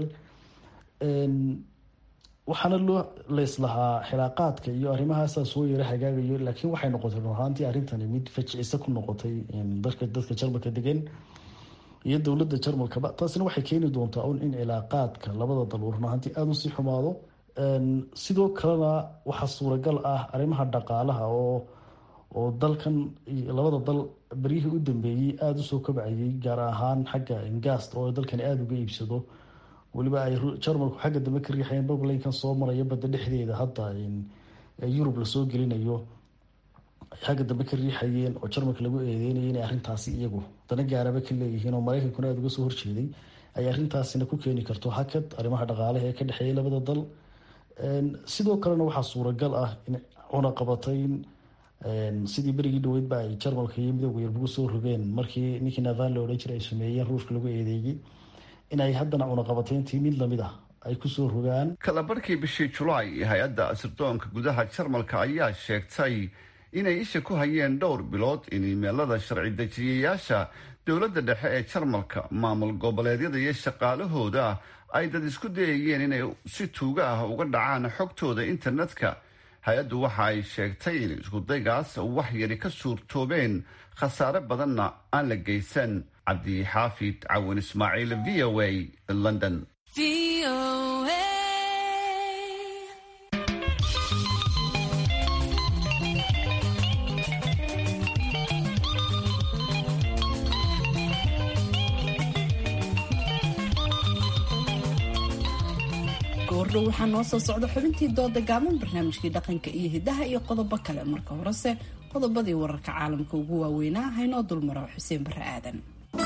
waxaana loo leyslahaa xilaaqaadka iyo arrimahaasa soo yara hagaagayo laakiin waxay noqotay run ahaantii arrintani mid fajicisa ku noqotay dadka dadka jarmalka degan iyo dowladda jarmalkaba taasina waxay keeni doontaa un in cilaaqaadka labada dal uu run ahaantii aada usii xumaado sidoo kalena waxaa suuragal ah arrimaha dhaqaalaha oo oo dalkan labada dal beryihii u dambeeyey aada usoo kabcayay gaar ahaan xagga gaast oo dalkani aada uga iibsado weliba ay jarmalku xagga dambe ka riixayeen bablinkan soo maraya badda dhexdeeda hadda yurub lasoo gelinayo xagga dambe ka riixayeen oo jarmalka lagu eedeynaya inay arrintaasi iyagu dana gaaraba ka leeyihiin oo mareykankuna aada uga soo horjeeday ay arrintaasina ku keeni karto hakad arrimaha dhaqaalaha ee ka dhexeeya labada dal sidoo kalena waxaa suuragal ah in cunaqabatayn sidii berigii dhaweydba ay jarmalka iyo midooda yarbugu soo rogeen markii ninkii navan la odhan jiray ay sameeyeen ruushka lagu eedeeyey in ay haddana cunaqabatayntii mid lamid ah ay kusoo rogaan kalabarhkii bishii julaay hay-adda sirdoonka gudaha jarmalka ayaa sheegtay inay isha ku hayeen dhowr bilood in imeelada sharci dejiyayaasha dowladda dhexe ee jarmalka maamul goboleedyada iyo shaqaalahooda ay dad isku dayayeen inay si tuuga ah uga dhacaan xogtooda internetka hay-addu waxa ay sheegtay in iskudaygaas wax yari ka suurtoobeen khasaare badanna aan la geysan cabdi xaafid cawin ismaaciil v o a london goordhow waxaa noo soo socda xubintii dooda gaaban barnaamijkii dhaqanka iyo hidaha iyo qodobo kale marka horese qodobadii wararka caalamka ugu waaweynaa haynoo dulmaro xuseen bare aadan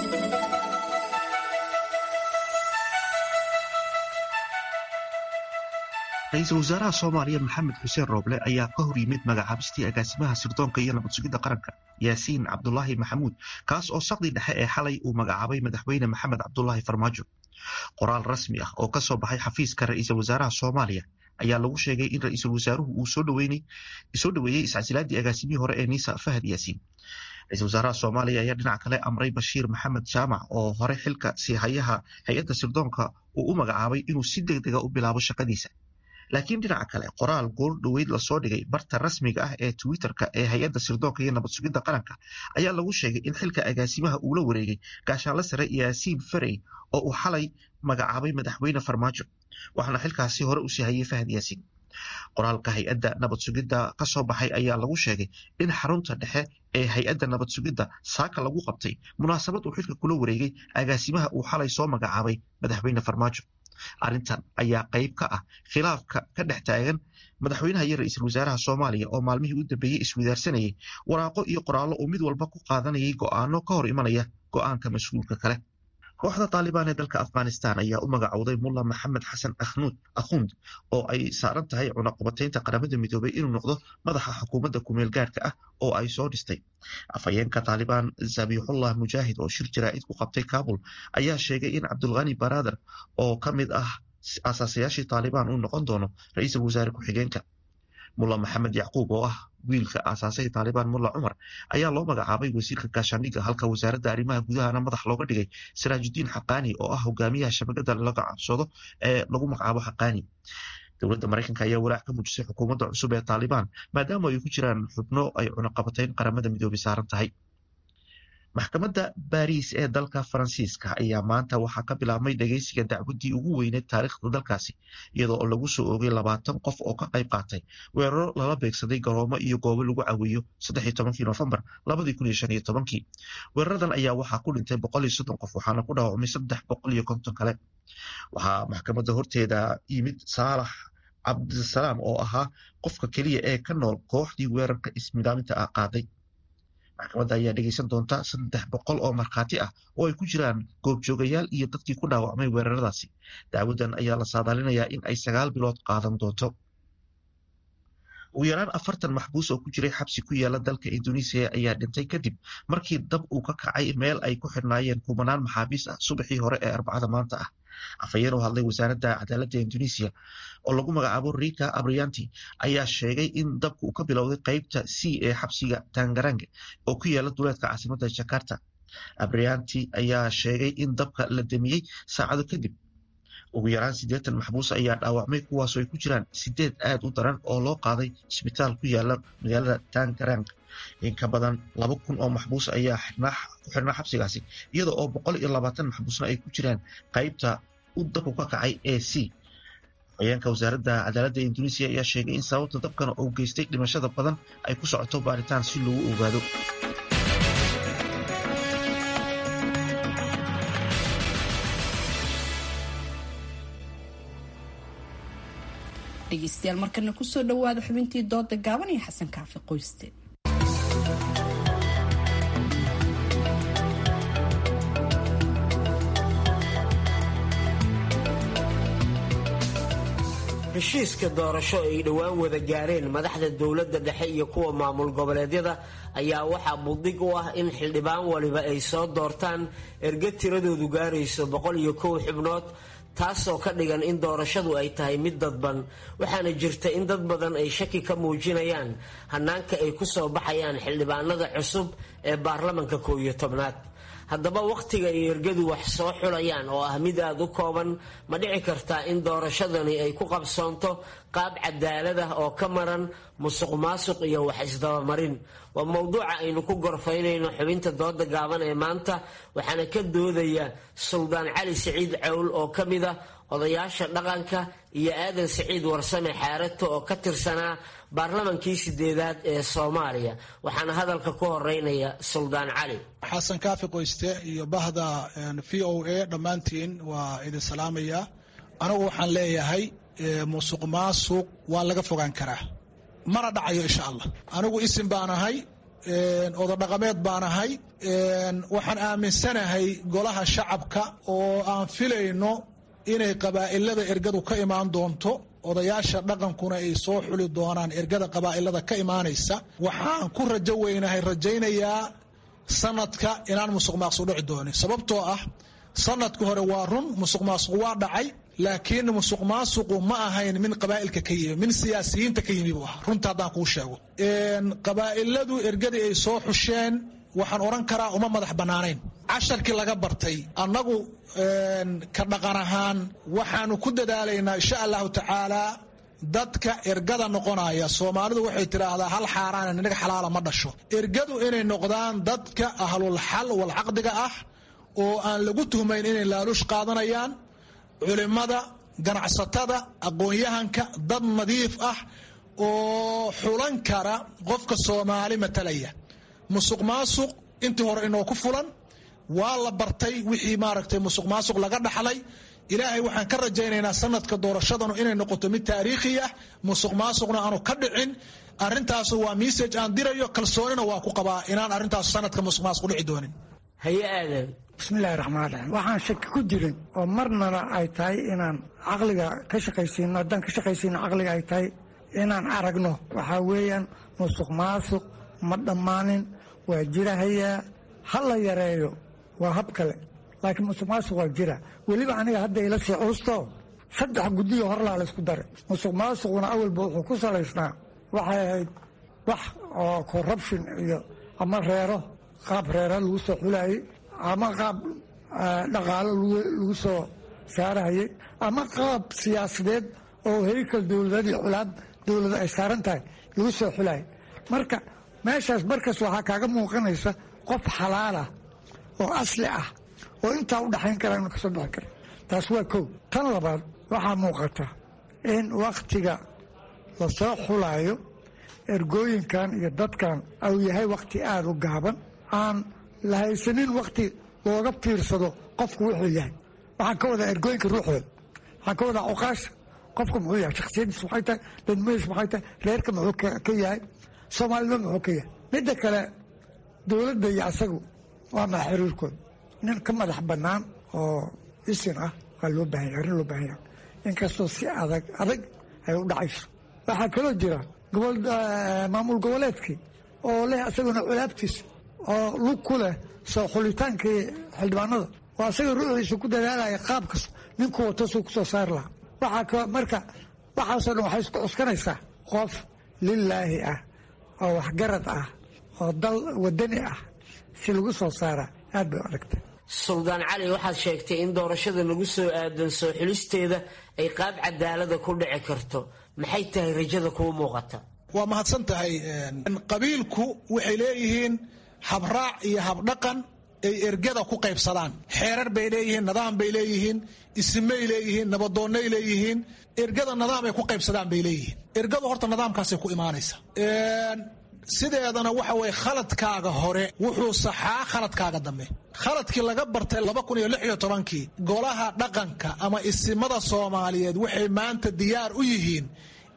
ra-iisul wasaaraha soomaaliya maxamed xuseen rooble ayaa ka hor yimid magacaabistii agaasimaha sirdoonka iyo nabad sugidda qaranka yaasiin cabdulaahi maxamuud kaas oo saqdii dhexe ee xalay uu magacaabay madaxweyne maxamed cabdulaahi farmaajo qoraal rasmi ah oo kasoo baxay xafiiska ra-iisul wasaaraha soomaaliya ayaa lagu sheegay in ra-iisul wasaaruhu uu soo dhoweeyey iscasilaadii agaasimihii hore ee niisa fahad yaasiin ra-isul wasaaraha soomaaliya ayaa dhinac kale amray bashiir maxamed jaamac oo hore xilka siihayaha hay-adda sirdoonka uu u magacaabay inuu si deg dega u bilaabo shaqadiisa laakiin dhinaca kale qoraal goor dhoweyd lasoo dhigay barta rasmiga ah ee twitterka ee hay-adda sirdoonka iyo nabad sugidda qaranka ayaa lagu sheegay in xilka agaasimaha uu la wareegay gaashaanle sare yaasiin farey oo uu xalay magacaabay madaxweyne farmaajo waxaana xilkaasi hore usii hayay fahad yaasiin qoraalka hay-adda nabad sugidda kasoo baxay ayaa lagu sheegay in xarunta dhexe ee hay-adda nabad sugidda saaka lagu qabtay munaasabad uu xilka kula wareegay agaasimaha uu xalay soo magacaabay madaxweyne farmaajo arrintan ayaa qayb ka ah khilaafka ka dhex taagan madaxweynaha iyo ra-iisul wasaaraha soomaaliya oo maalmihii u dambeeyey iswadaarsanayay waraaqo iyo qoraallo uu mid walba ku qaadanayay go'aano ka hor imanaya go'aanka mas-uulka kale kooxda taalibaan ee dalka afghanistan ayaa u magacowday mulla maxamed xasan akhnuud akhund oo ay saaran tahay cunaqabataynta qaramada midoobay inuu noqdo madaxa xukuumadda kumeel gaarhka ah oo ay soo dhistay afhayeenka taalibaan zabixullah mujaahid oo shir jaraa'id ku qabtay kabul ayaa sheegay in cabdulkhani baradar oo ka mid ah asaasayaashii taalibaan uu noqon doono ra-iisul wasaare ku-xigeenka mulla maxamed yacquub oo ah wiilka aasaasay taalibaan mulla cumar ayaa loo magacaabay wasiirka gaashaandhigga halka wasaaradda arrimaha gudahana madax looga dhigay siraajudiin xaqaani oo ah hogaamiyaha shabakada laga cabsado ee lagu magacaabo xaqaani dowladda maraykanka ayaa walaac ka muujisay xukuumadda cusub ee taalibaan maadaama ay ku jiraan xubno ay cunaqabatayn qaramada midoobay saaran tahay maxkamadda baariis ee dalka faransiiska ayaa maanta waxaa ka bilaabmay dhegeysiga dacwaddii ugu weyneed taariikhda dalkaasi iyadoo oo lagu soo oogay labaatan qof oo ka qayb qaatay weeraro lala beegsaday garoomo iyo goobo lagu caweeyo saddexi tobankii nofembar labadii kun iyo shan iyo tobankii weeraradan ayaa waxaa ku dhintay boqol iyo soddon qof waxaana ku dhaawacmay saddex boqol iyo konton kale waxaa maxkamadda horteeda yimid saalax cabdisalaam oo ahaa qofka keliya ee ka nool kooxdii weerarka ismidaaminta ah qaaday maxkamadda ayaa dhegeysan doonta saddex boqol oo markhaati ah oo ay ku jiraan goobjoogayaal iyo dadkii ku dhaawacmay weeraradaasi dacwaddan ayaa la saadaalinayaa in ay sagaal bilood qaadan doonto ugu yaraan afartan maxbuus oo ku jiray xabsi ku yaala dalka indonesiya ayaa dhintay kadib markii dab uu ka kacay meel ay ku xidhnaayeen kumanaan maxaabiis ah subaxii hore ee arbacada maanta ah afhayeen u hadlay wasaaradda cadaaladda indonesiya oo lagu magacaabo rika abrianti ayaa sheegay in dabka uu ka bilowday qeybta c ee xabsiga tangarange oo ku yaala duleedka caasimadda jakarta abrianti ayaa sheegay in dabka la damiyey saacado kadib ugu yaraan siddeetan maxbuus ayaa dhaawacmay kuwaasoo ay ku jiraan sideed aad u daran oo loo qaaday isbitaal ku yaala magaalada tangarang in ka badan laba kun oo maxbuus ayaa ku xirnaa xabsigaasi iyada oo boqol iyo labaatan maxbuusna ay ku jiraan qeybta u dabku ka kacay ee c afhayeenka wasaaradda cadaaladda indonesiya ayaa sheegay in sababta dabkana uu geystay dhimashada badan ay ku socoto baaritaan si loogu ogaado dhegeystayaal markana kusoo dhawaada xubintii dooda gaaban iyo xasan kaafi qoyste heshiiska doorasho ay dhowaan wada gaareen madaxda dowladda dhexe iyo kuwa maamul goboleedyada ayaa waxaa buddig u ah in xildhibaan waliba ay soo doortaan erga tiradoodu gaarayso boqol iyo kow xubnood taasoo ka dhigan in doorashadu ay tahay mid dadban waxaana jirta in dad badan ay shaki ka muujinayaan hanaanka ay ku soo baxayaan xildhibaanada cusub ee baarlamanka koow iyo tobnaad haddaba wakhtiga ay ergadu wax soo xulayaan oo ah mid aada u kooban ma dhici kartaa in doorashadani ay ku qabsoonto qaab cadaalad ah oo ka maran musuq maasuq iyo wax isdabamarin waa mowduuca aynu ku gorfaynayno xubinta dooda gaaban ee maanta waxaana ka doodaya suldaan cali siciid cawl oo ka mid a odayaasha dhaqanka iyo aadan siciid warsame xaarato oo ka tirsanaa baarlamankii sideedaad ee soomaaliya waxaana hadalka ku horeynaya suldaan cali xasan kaafi qoyste iyo bahda v o a dhammaantiin waa idin salaamaya anigu waxaan leeyahay musuq maasuq waa laga fogaan karaa mana dhacayo insha allah anigu isim baan ahay ododhaqameed baan ahay waxaan aaminsanahay golaha shacabka oo aan filayno inay qabaa'ilada ergadu ka imaan doonto odayaasha dhaqankuna ay soo xuli doonaan ergada qabaa'ilada ka imaanaysa waxaan ku rajo weynahay rajaynayaa sanadka inaan musuq maaqsuq dhici doonin sababtoo ah sanadka hore waa run musuq maasuq waa dhacay laakiin musuq maasuqu ma ahayn min qabaa'ilka ka yimi min siyaasiyiinta ka yimi buu ahaa runta haddaan kuu sheego qabaa'iladu ergadii ay soo xusheen waxaan odhan karaa uma madax bannaanayn casharkii laga bartay annagu ka dhaqan ahaan waxaanu ku dadaalaynaa insha allahu tacaalaa dadka ergada noqonaya soomaalidu waxay tidhaahdaa hal xaaraan inaga xalaala ma dhasho ergadu inay noqdaan dadka ahlul xal wal caqdiga ah oo aan lagu tuhmayn inay laaluush qaadanayaan culimmada ganacsatada aqoon-yahanka dad nadiif ah oo xulan kara qofka soomaali matalaya musuq maasuq intii hore inoo ku fulan waa la bartay wixii maaragtay musuq maasuq laga dhaxlay ilaahay waxaan ka rajaynaynaa sanadka doorashadanu inay noqoto mid taariikhi ah musuq maasuqna aanu ka dhicin arintaasu waa message aan dirayo kalsoonina waa ku qabaa inaan arrintaas sanadka musuq maasuq dhici doonin haye aadan bismillahi raxmaan raxiim waxaan shaki ku jirin oo marnana ay tahay inaan caqliga ka shaqaysiino haddaan ka shaqaysiino caqliga ay tahay inaan aragno waxaa weeyaan musuq maasuq ma dhammaanin waa jirahayaa ha la yareeyo waa hab kale laakiin musuq maasuq waa jira weliba aniga hadda ila sii cuusto saddex guddiyo horlaa la isku daray musuq maasuquna awalba wuxuu ku salaysnaa waxay ahayd wax oo corruption iyo ama reero qaab reera lagu soo xulayay ama qaab dhaqaalo lagu soo saarahayay ama qaab siyaasadeed oo heykal dowladeed iyo culaad dowlada ay saaran tahay lagu soo xulayay marka meeshaas markas waxaa kaaga muuqanaysa qof xalaalah oo asli ah oo intaa u dhaxayn kara inu kasoo bixi kara taas waa kow tan labaad waxaa muuqata in wakhtiga lasoo xulaayo ergooyinkan iyo dadkan au yahay wakhti aada u gaaban aan la haysanin wakhti looga fiirsado qofku wuxuu yahay waxaan ka wadaa ergooyinka ruuxooda waxaan ka wadaa cuqaasha qofku muxuu yahay shaksiyadiis maxay tahay dadmadiis maxay tahay reerka muxuu ka yahay soomaalida muxuu ka yahay midda kale dowladda iyo asagu waa maa xiriirkooda nin ka madax bannaan oo isin ah waa loo baahanya arrin loo baahanya inkastoo si adag adag ay u dhacayso waxaa kaloo jira gobol maamul goboleedkii oo leh asaguna culaabtiisa oo lug ku leh soo xulitaankii xildhibaanada oo asaga ruuxiisa ku dadaalaya qaabkas ninku watasuu kusoo saari lahaa waxaa ka marka waxaasoo dhan waxay isku cuskanaysaa qof lilaahi ah oo waxgarad ah oo dal wadani ah si lagu soo saara aad bay u adagtay suldaan cali waxaad sheegtay in doorashada lagu soo aadan soo xulisteeda ay qaab cadaalada ku dhici karto maxay tahay rajada kuu muuqata waa mahadsan tahay qabiilku waxay leeyihiin habraac iyo habdhaqan ay ergada ku qaybsadaan xeerar bay leeyihiin nidaam bay leeyihiin isimay leeyihiin nabadoonnay leeyihiin ergada nidaam ay ku qaybsadaan bay leeyihiin ergadu horta nidaamkaasay ku imaanaysa sideedana waxa weye khaladkaaga hore wuxuu saxaa khaladkaaga dambe khaladkii laga bartay laba kun iyo lix iyo tobankii golaha dhaqanka ama isimada soomaaliyeed waxay maanta diyaar u yihiin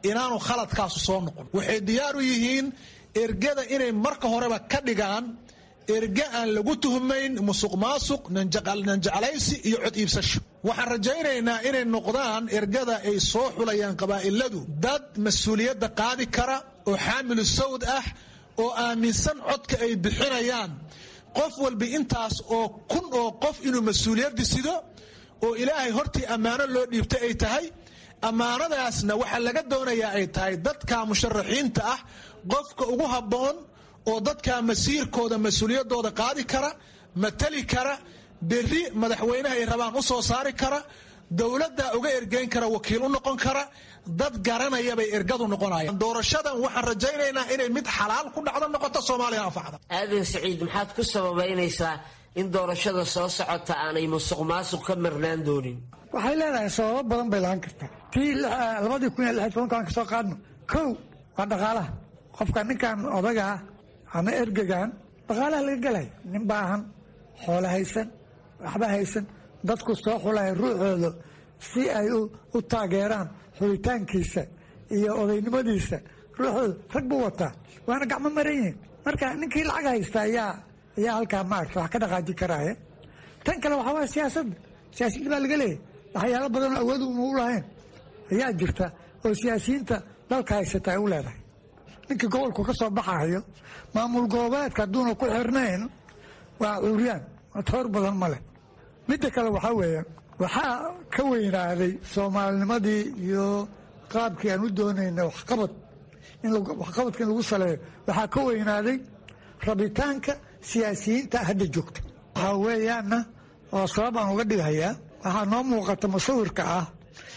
inaanu khaladkaasu soo noqon waxay diyaar u yihiin ergada inay marka horeba ka dhigaan erge aan lagu tuhmayn musuq maasuq nanjeclaysi iyo cod iibsasho waxaan rajaynaynaa inay noqdaan ergada ay soo xulayaan qabaa'iladu dad mas-uuliyadda qaadi kara oo xaamilu sawd ah oo aaminsan codka ay bixinayaan qof walba intaas oo kun oo qof inuu mas-uuliyadda sido oo ilaahay hortii ammaano loo dhiibtay ay tahay ammaanadaasna waxaa laga doonayaa ay tahay dadka musharaxiinta ah qofka ugu habboon oo dadka masiirkooda mas-uuliyaddooda qaadi kara matali kara berri madaxweynaha ay rabaan u soo saari kara dowladda uga ergeyn kara wakiil u noqon kara dad garanaya bay ergadu noqonayaan doorashadan waxaan rajaynaynaa inay mid xalaal ku dhacdo noqoto soomaaliya anfacda aadan siciid maxaad ku sababaynaysaa in doorashada soo socota aanay musuq maasuq ka marnaan doonin waxay leedahay sababo badan bay lahaan kartaa tii labadii kun iyo lix tobanka aan kasoo qaadno kow waa dhaqaalaha qofka ninkan odagaa ama ergegan dhaqaalaha laga gelaya nin baahan xoolo haysan waxba haysan dadku soo xulaya ruuxooda si ay u taageeraan xulitaankiisa iyo odaynimadiisa ruuxooda rag buu wataa waana gacmo maran yihiin marka ninkii lacag haysta ayaa ayaa halkaa maarta wax ka dhaqaaji karaaye tan kale waxaa waaya siyaasadda siyaasiyiin baa laga leeyahy waxyaalo badanoo awood una u lahayn ayaa jirta oo siyaasiyiinta dalka haysata ay u leedahay ninkii gobolku ka soo baxayo maamul goboleedka hadduuna ku xirnayn waa cuuriyaan toor badan ma leh midda kale waxaa weeye waxaa ka weynaaday soomaalinimadii iyo qaabkii aan u doonayna waxqabad waxqabadka in lagu saleeyo waxaa ka weynaaday rabitaanka siyaasiyiinta hadda joogta waxaa weeyaanna oo sabab aan uga dhigayaa waxaa noo muuqata musawirka ah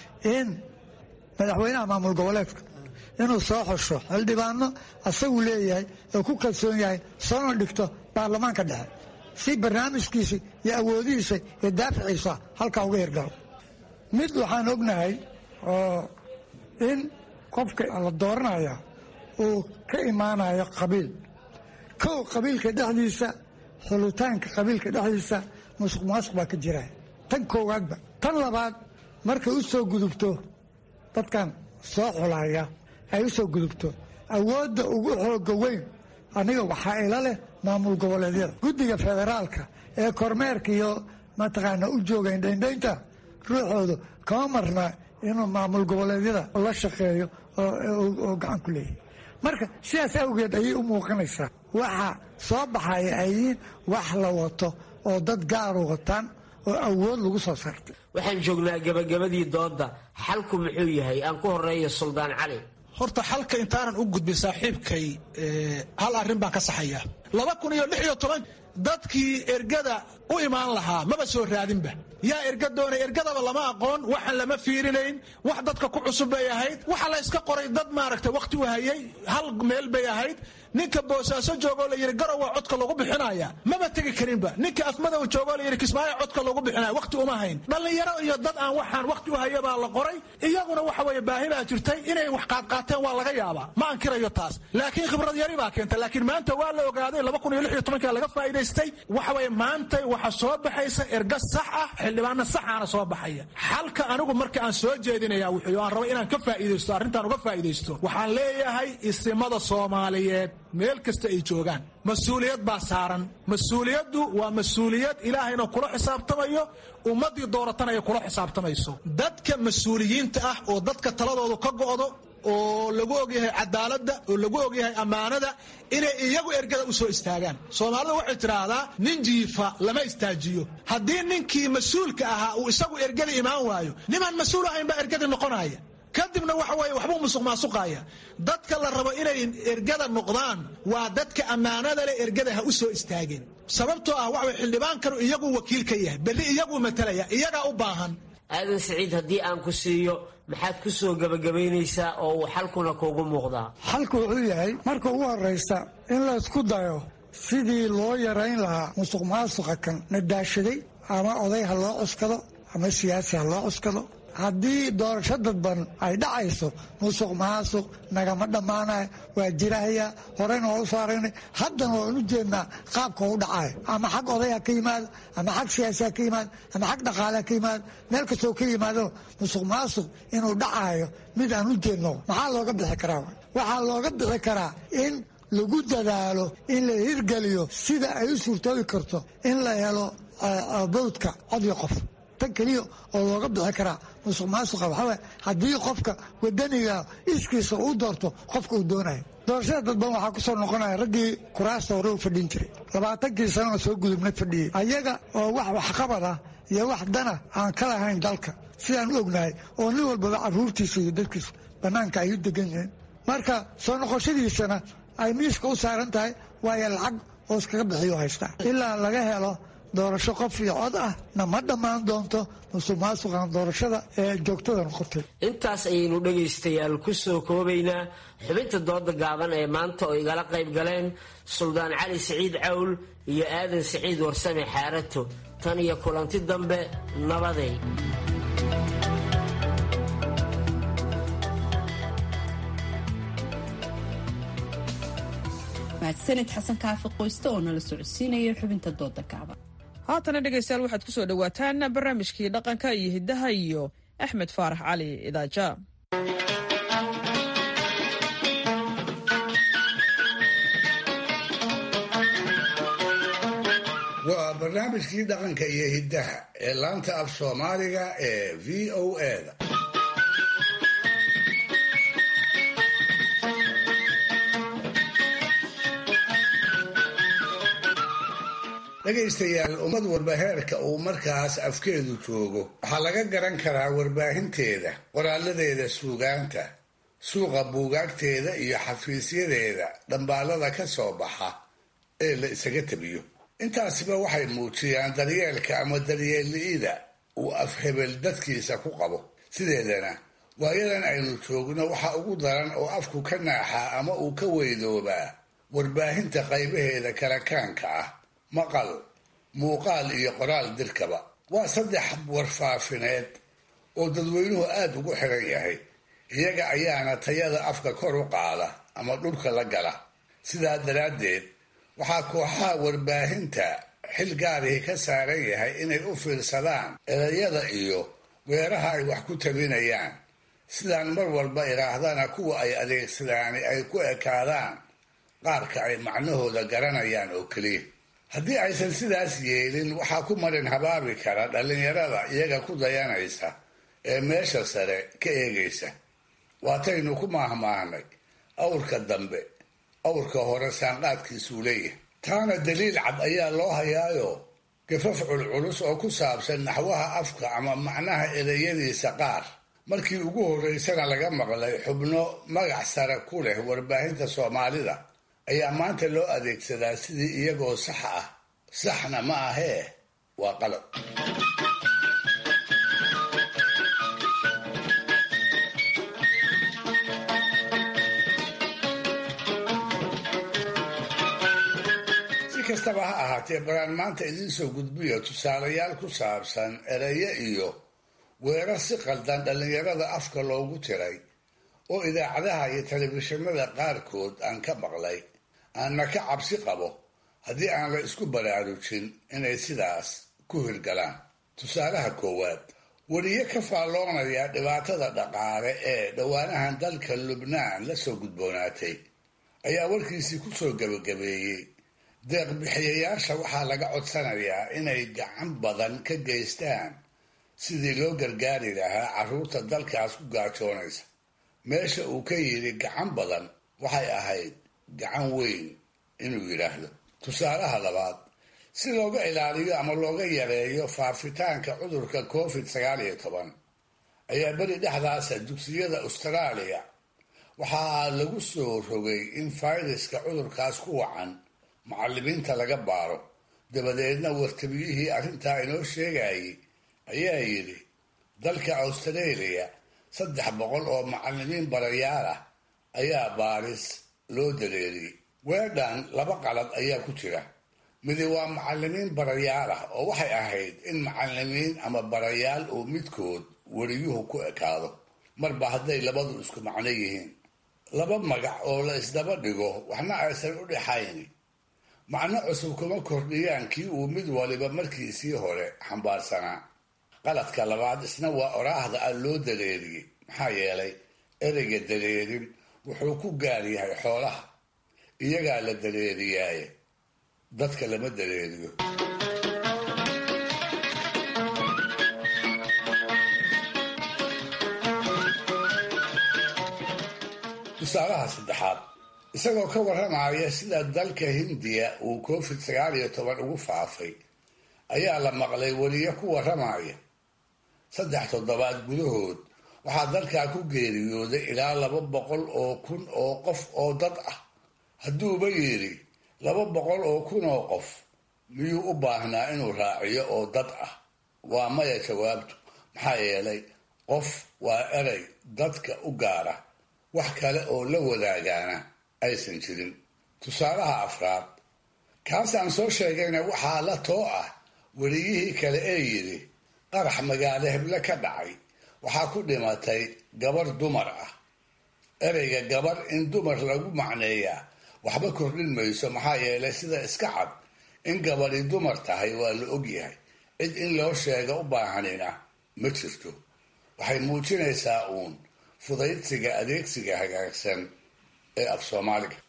in madaxweynaha maamul goboleedka inuu soo xusho xildhibaano asagu leeyahay oo ku kalsoon yahay soona dhigto baarlamaanka dhexe si barnaamijkiisa iyo awoodihiisa iyo daaficiisa halkaa uga hirgalo mid waxaan ognahay oo in qofka la dooranaya uu ka imaanayo qabiil kow qabiilka dhexdiisa xulitaanka qabiilka dhexdiisa musuq maasuq baa ka jira tan koowaadba tan labaad markay u soo gudubto dadkan soo xulaya ay u soo gudubto awoodda ugu xooga weyn aniga waxaa ila leh maamul goboleedyada guddiga federaalka ee kormeerka iyo mataqaana u jooga indhaindhaynta ruuxooda kama marna inuu maamul goboleedyada la shaqeeyo oo gacan ku leeyahay marka sidaas awgeed ayay u muuqanaysaa waxa soo baxaya ay yihiin wax la wato oo dad gaaru wataan oo awood lagu soo saartay waxaan joognaa gabagabadii doodda xalku muxuu yahay aan ku horeeyo suldaan cali horta xalka intaanan u gudbin saaxiibkay hal arrin baan ka saxaya laba kun iyo lix iyo toban dadkii ergada u imaan lahaa maba soo raadinba yaa erga doonay ergadaba lama aqoon waxaan lama fiirinayn wax dadka ku cusub bay ahayd waxa la yska qoray dad maaragtay wakhti u hayay hal meel bay ahayd ninka boosaaso joogoo la yidhi garow waa codka lagu bixinaya maba tegi karinba ninka afmadow joogoo la yidhi kismaayo codka lagu bixinaya wakhti uma hayn dhallinyaro iyo dad aan waxaan wakhti u haya baa la qoray iyaguna waxa weeye baahi baa jirtay inay wax qaadqaateen waa laga yaabaa ma ankirayo taas laakiin khibrad yari baa keenta laakiin maanta waa la ogaaday laba kun iyo lix iyo tobanka laga faa'iidaystay waxa weeye maanta waxa soo baxaysa erga sax ah xildhibaano saxaana soo baxaya xalka anigu marka aan soo jeedinaya wuxuu aan raba inaan ka faa'iidaysto arrintan uga faa'iidaysto waxaan leeyahay isimada soomaaliyeed meel kasta ay joogaan mas-uuliyad baa saaran mas-uuliyaddu waa mas-uuliyad ilaahayna kula xisaabtamayo ummaddii dooratana ay kula xisaabtamayso dadka mas-uuliyiinta ah oo dadka taladoodu ka go'do oo lagu ogyahay cadaaladda oo lagu ogyahay ammaanada inay iyagu ergada u soo istaagaan soomaalida waxay tidhaahdaa nin jiifa lama istaajiyo haddii ninkii mas-uulka ahaa uu isagu ergada imaan waayo nimaan mas-uul ahayn baa ergadii noqonaya kadibna waxa weye waxbuu musuq maasuqaya dadka la rabo inay ergada noqdaan waa dadka ammaanada leh ergada ha u soo istaageen sababtoo ah waxa xildhibaankanu iyagu wakiil ka yahay berri iyaguu matalaya iyagaa u baahan aadan siciid haddii aan ku siiyo maxaad ku soo gebagabaynaysaa oo uu xalkuna kuugu muuqdaa xalku wuxuu yahay marka ugu horraysa in laysku dayo sidii loo yarayn lahaa musuq maasuqa kan na daashaday ama oday ha loo cuskado ama siyaasi ha loo cuskado haddii doorasho dadban ay dhacayso musuq maasuq nagama dhammaanayo waa jirahaya horeyna waa u soo aragnay haddana waan u jeednaa qaabka u dhacayo ama xag odaya ka yimaado ama xag siyaasiya ka yimaado ama xag dhaqaalea ka yimaado meel kastoo ka yimaado musuq maasuq inuu dhacayo mid aan u jeedno maxaa looga bixi karaa waxaa looga bixi karaa in lagu dadaalo in la hirgeliyo sida ay u suurtoobi karto in la helo bawdka codyo qof tan keliya oo looga bixi karaa musuq maasuqa waxaa haddii qofka wadaniga iskiisa uu doorto qofka uu doonayo doorashada dadban waxaa ku soo noqonaya raggii kuraasta hore u fadhin jiray labaatankii sanona soo gudubna fadhiyey ayaga oo wax waxqabad ah iyo wax dana aan ka lahayn dalka sidaan u ognahay oo nin walbaba caruurtiisa iyo dadkiisa bannaanka ay u degan yihiin marka soo noqoshadiisana ay miiska u saaran tahay waayo lacag oo iskaga bixiyo haystaa ilaa laga helo doorasho qof iyo cod ah na ma dhammaan doonto musuq maasuqan doorashada ee joogtada noqotay intaas ayaynu dhegaystayaal ku soo koobaynaa xubinta dooda gaaban ee maanta oo igala qayb galeen suldaan cali siciid cawl iyo aadan siciid warsame xaarato tan iyo kulanti dambe nabaday mahadsanid xasan kaafi qoyste oo nala socodsiinaya xubinta dooda gaaban haatana dhegaystayaal waxaad ku soo dhowaataan barnaamijkii dhaqanka iyo hiddaha iyo axmed faarax cali idaaja waa barnaamijkii dhaqanka iyo hiddaha ee laanta af soomaaliga ee v o eda dhegaystayaal ummad walba heerka uu markaas afkeedu joogo waxaa laga garan karaa warbaahinteeda qoraaladeeda suugaanta suuqa buugaagteeda iyo xafiisyadeeda dhambaalada ka soo baxa ee la isaga tabiyo intaasiba waxay muujiyaan daryeelka ama daryeelli'ida uu afhebel dadkiisa ku qabo sideedana waayadan aynu joogno waxa ugu daran oo afku ka naaxaa ama uu ka weydoobaa warbaahinta qaybaheeda kalakaanka ah maqal muuqaal iyo qoraal dirkaba waa saddex warfaafineed oo dadweynuhu aada ugu xiran yahay iyaga ayaana tayada afka kor u qaada ama dhulka la gala sidaa daraaddeed waxaa kooxaha warbaahinta xil gaarihii ka saaran yahay inay u fiirsadaan erayada iyo weeraha ay wax ku tabinayaan sidaan mar walba idhaahdana kuwa ay adeegsadaani ay ku ekaadaan qaarka ay macnahooda garanayaan oo keliya haddii aysan sidaas yeelin waxaa ku marin habaabi kara dhallinyarada iyaga ku dayanaysa ee meesha sare ka eegaysa waataynu ku maahmaahnay awrka dambe awrka hore saanqaadkiisuu leeyahay taana daliil cad ayaa loo hayaayo gafaf culculus oo ku saabsan naxwaha afka ama macnaha ereyadiisa qaar markii ugu horreysana laga maqlay xubno magac sare ku leh warbaahinta soomaalida ayaa maanta loo adeegsadaa sidii iyagoo sax ah saxna ma ahee waa qalab si kastaba ha ahaatee baraan maanta idiin soo gudbiyo tusaalayaal ku saabsan erayo iyo weerar si qaldan dhallinyarada afka loogu tiray oo idaacadaha iyo telefishinada qaarkood aan ka maqlay aanna ka cabsi qabo haddii aan la isku baraarujin inay sidaas ku hirgalaan tusaalaha koowaad weriye ka faalloonaya dhibaatada dhaqaale ee dhowaanahan dalka lubnaan la soo gudboonaatay ayaa warkiisii ku soo gebagabeeyey deeqbixiyayaasha waxaa laga codsanayaa inay gacan badan ka geystaan sidii loo gargaari lahaa carruurta dalkaas ku gaajoonaysa meesha uu ka yidhi gacan badan waxay ahayd gacan weyn inuu yidhaahdo tusaalaha labaad si looga ilaaliyo ama looga yareeyo faafitaanka cudurka covid sagaal iyo toban ayaa beri dhexdaasa dugsiyada austraaliya waxaa lagu soo rogay in fayraska cudurkaas ku wacan macallimiinta laga baaro dabadeedna wartabiyihii arrintaa inoo sheegayay ayaa yidhi dalka australia saddex boqol oo macallimiin barayaal ah ayaa baaris loo dareeriyey weedhan laba qalad ayaa ku jira midi waa macallimiin barayaal ah oo waxay ahayd in macallimiin ama barayaal uu midkood weriyuhu ku ekaado marba hadday labadu isku macno yihiin laba magac oo la isdaba dhigo waxna aysan u dhexayn macno cusub kuma kordhiyaan kii uu mid waliba markiisii hore xambaarsanaa qaladka labaad isna waa oraahda aan loo dareeriyey maxaa yeelay ereyga dareerin wuxuu ku gaar yahay xoolaha iyagaa la dareeriyaaye dadka lama dareeriyo tusaalaha saddexaad isagoo ka warramaya sida dalka hindiya uu covid sagaal iyo toban ugu faafay ayaa la maqlay weliyo ku warramaya saddex toddobaad gudahood waxaa dalkaa ku geeriyooday ilaa laba boqol oo kun oo qof oo dad ah hadduuba yidhi laba boqol oo kun oo qof miyuu u baahnaa inuu raaciyo oo dad ah waa maya jawaabtu maxaa yeelay qof waa erey dadka u gaara wax kale oo la wadaagaana aysan jirin tusaalaha afraad kaasaan soo sheegayna waxaa la too ah weliyihii kale ee yidhi qarax magaalo heble ka dhacay waxaa ku dhimatay gabar dumar ah ereyga gabar in dumar lagu macneeyaa waxba kordhin mayso maxaa yeelay sida iska cad in gabadhi dumar tahay waa la ogyahay cid in loo sheega u baahanina ma jirto waxay muujinaysaa uun fudaydsiga adeegsiga hagaagsan ee af soomaaliga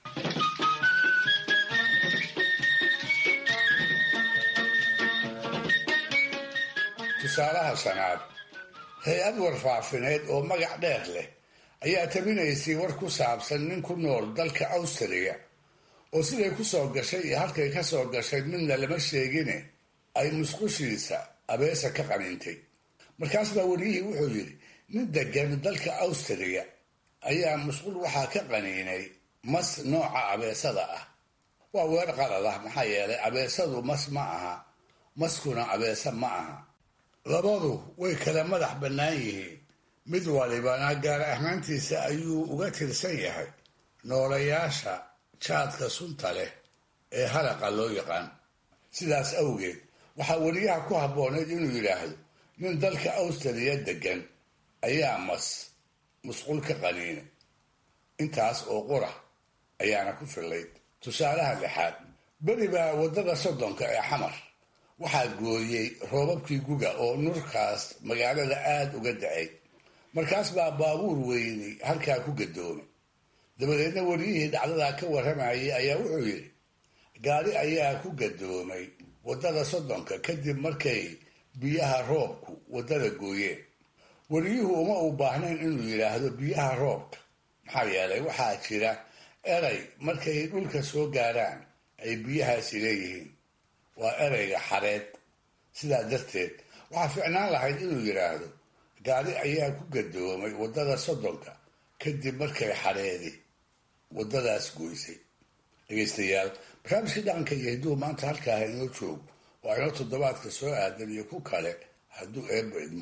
tusaalaha shanaad hay-ad warfaafineed oo magac dheer leh ayaa tabinaysay war ku saabsan nin ku nool dalka awstriya oo siday ku soo gashay iyo halkay ka soo gashay midna lama sheegine ay musqushiisa abeesa ka qaniintay markaas baa weliyihii wuxuu yidhi nin degan dalka awstriya ayaa musqul waxaa ka qaniinay mas nooca abeesada ah waa weer qalad ah maxaa yeelay abeesadu mas ma aha maskuna abeesa ma aha labadu way kala madax bannaan yihiin mid walibana gaar ahaantiisa ayuu uga tirsan yahay noolayaasha jaadka sunta leh ee halaqa loo yaqaan sidaas awgeed waxaa weliyaha ku habbooneyd inuu yidhaahdo nin dalka awstriya degan ayaa mas musqul ka qaniinay intaas oo qura ayaana ku fillayd tusaalaha lixaad beri baa waddada soddonka ee xamar waxaa gooyey roobabkii guga oo nurkaas magaalada aada uga dacay markaas baa baabuur weyni halkaa ku gadoomay dabadeedna weliyihii dhacdadaa ka warramayay ayaa wuxuu yidhi gaari ayaa ku gadoomay waddada soddonka kadib markay biyaha roobku waddada gooyeen weliyuhu uma uu baahnayn inuu yidhaahdo biyaha roobka maxaa yeelay waxaa jira eray markay dhulka soo gaaraan ay biyahaasi leeyihiin waa ereyga xareed sidaa darteed waxaa ficnaan lahayd inuu yidhaahdo gaari ayaa ku gadoomay waddada soddonka kadib markay xareedi waddadaas goysay dhegaystayaal barnaamijkii dhaqanka iyo hidduu maanta halkaaha inoo joogo waa inoo toddobaadka soo aadan iyo ku kale hadduu eebba idmo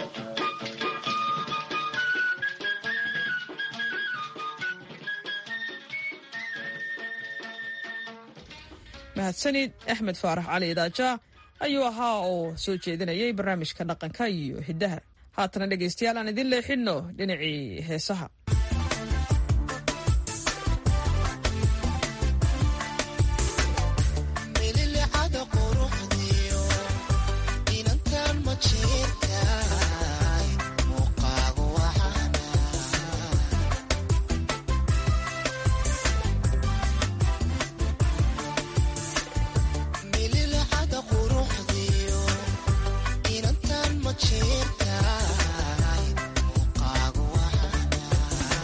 mahadsanid axmed faarax cali idaaja ayuu ahaa oo soo jeedinayay barnaamijka dhaqanka iyo hiddaha haatana dhegaystayaal aan idin leexinno dhinacii heesaha inantan ma jeertahay muuqaagu waxana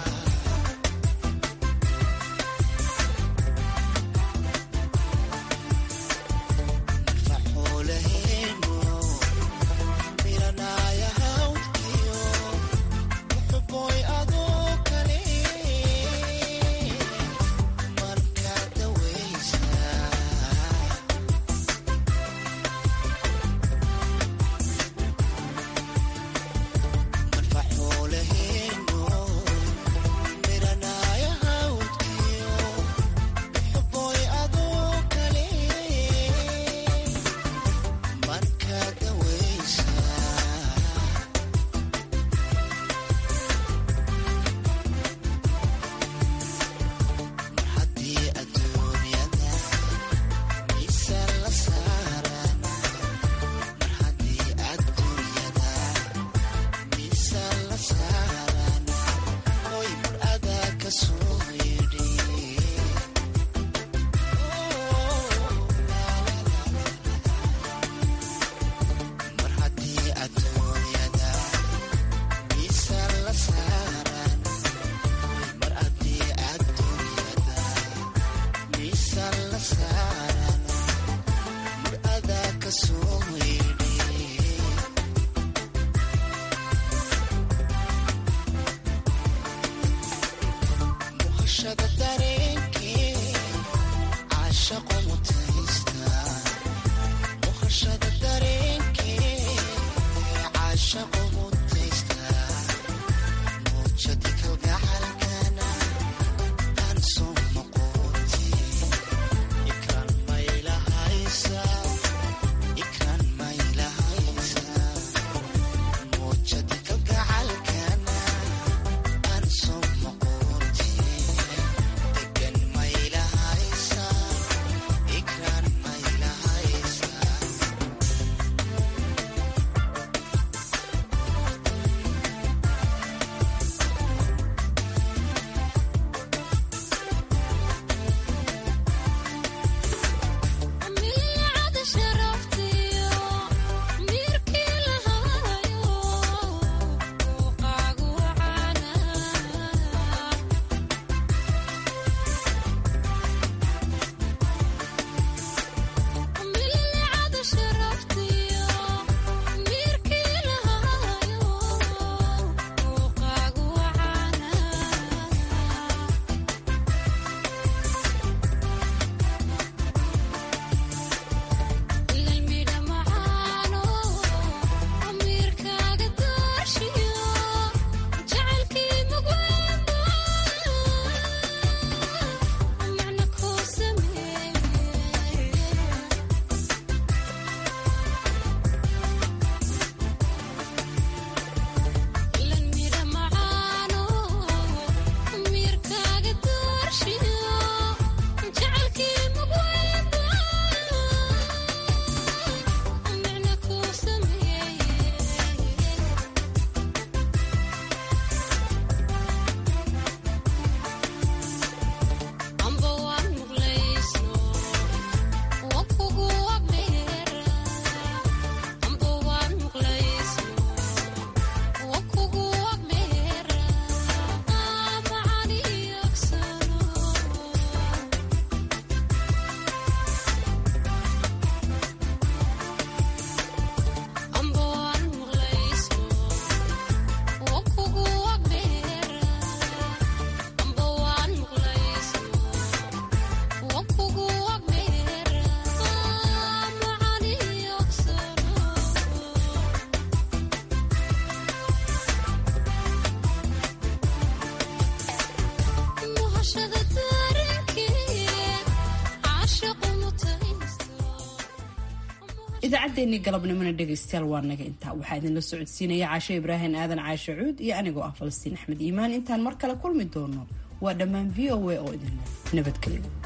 idaacaddeenii galabnimona dhegaystayaal waa naga intaa waxaa idinla socodsiinaya caashe ibraahim aadan caashe cuud iyo anigoo ah falastiin axmed iimaan intaan mar kale kulmi doono waa dhammaan v o a oo idinle nabadgelyo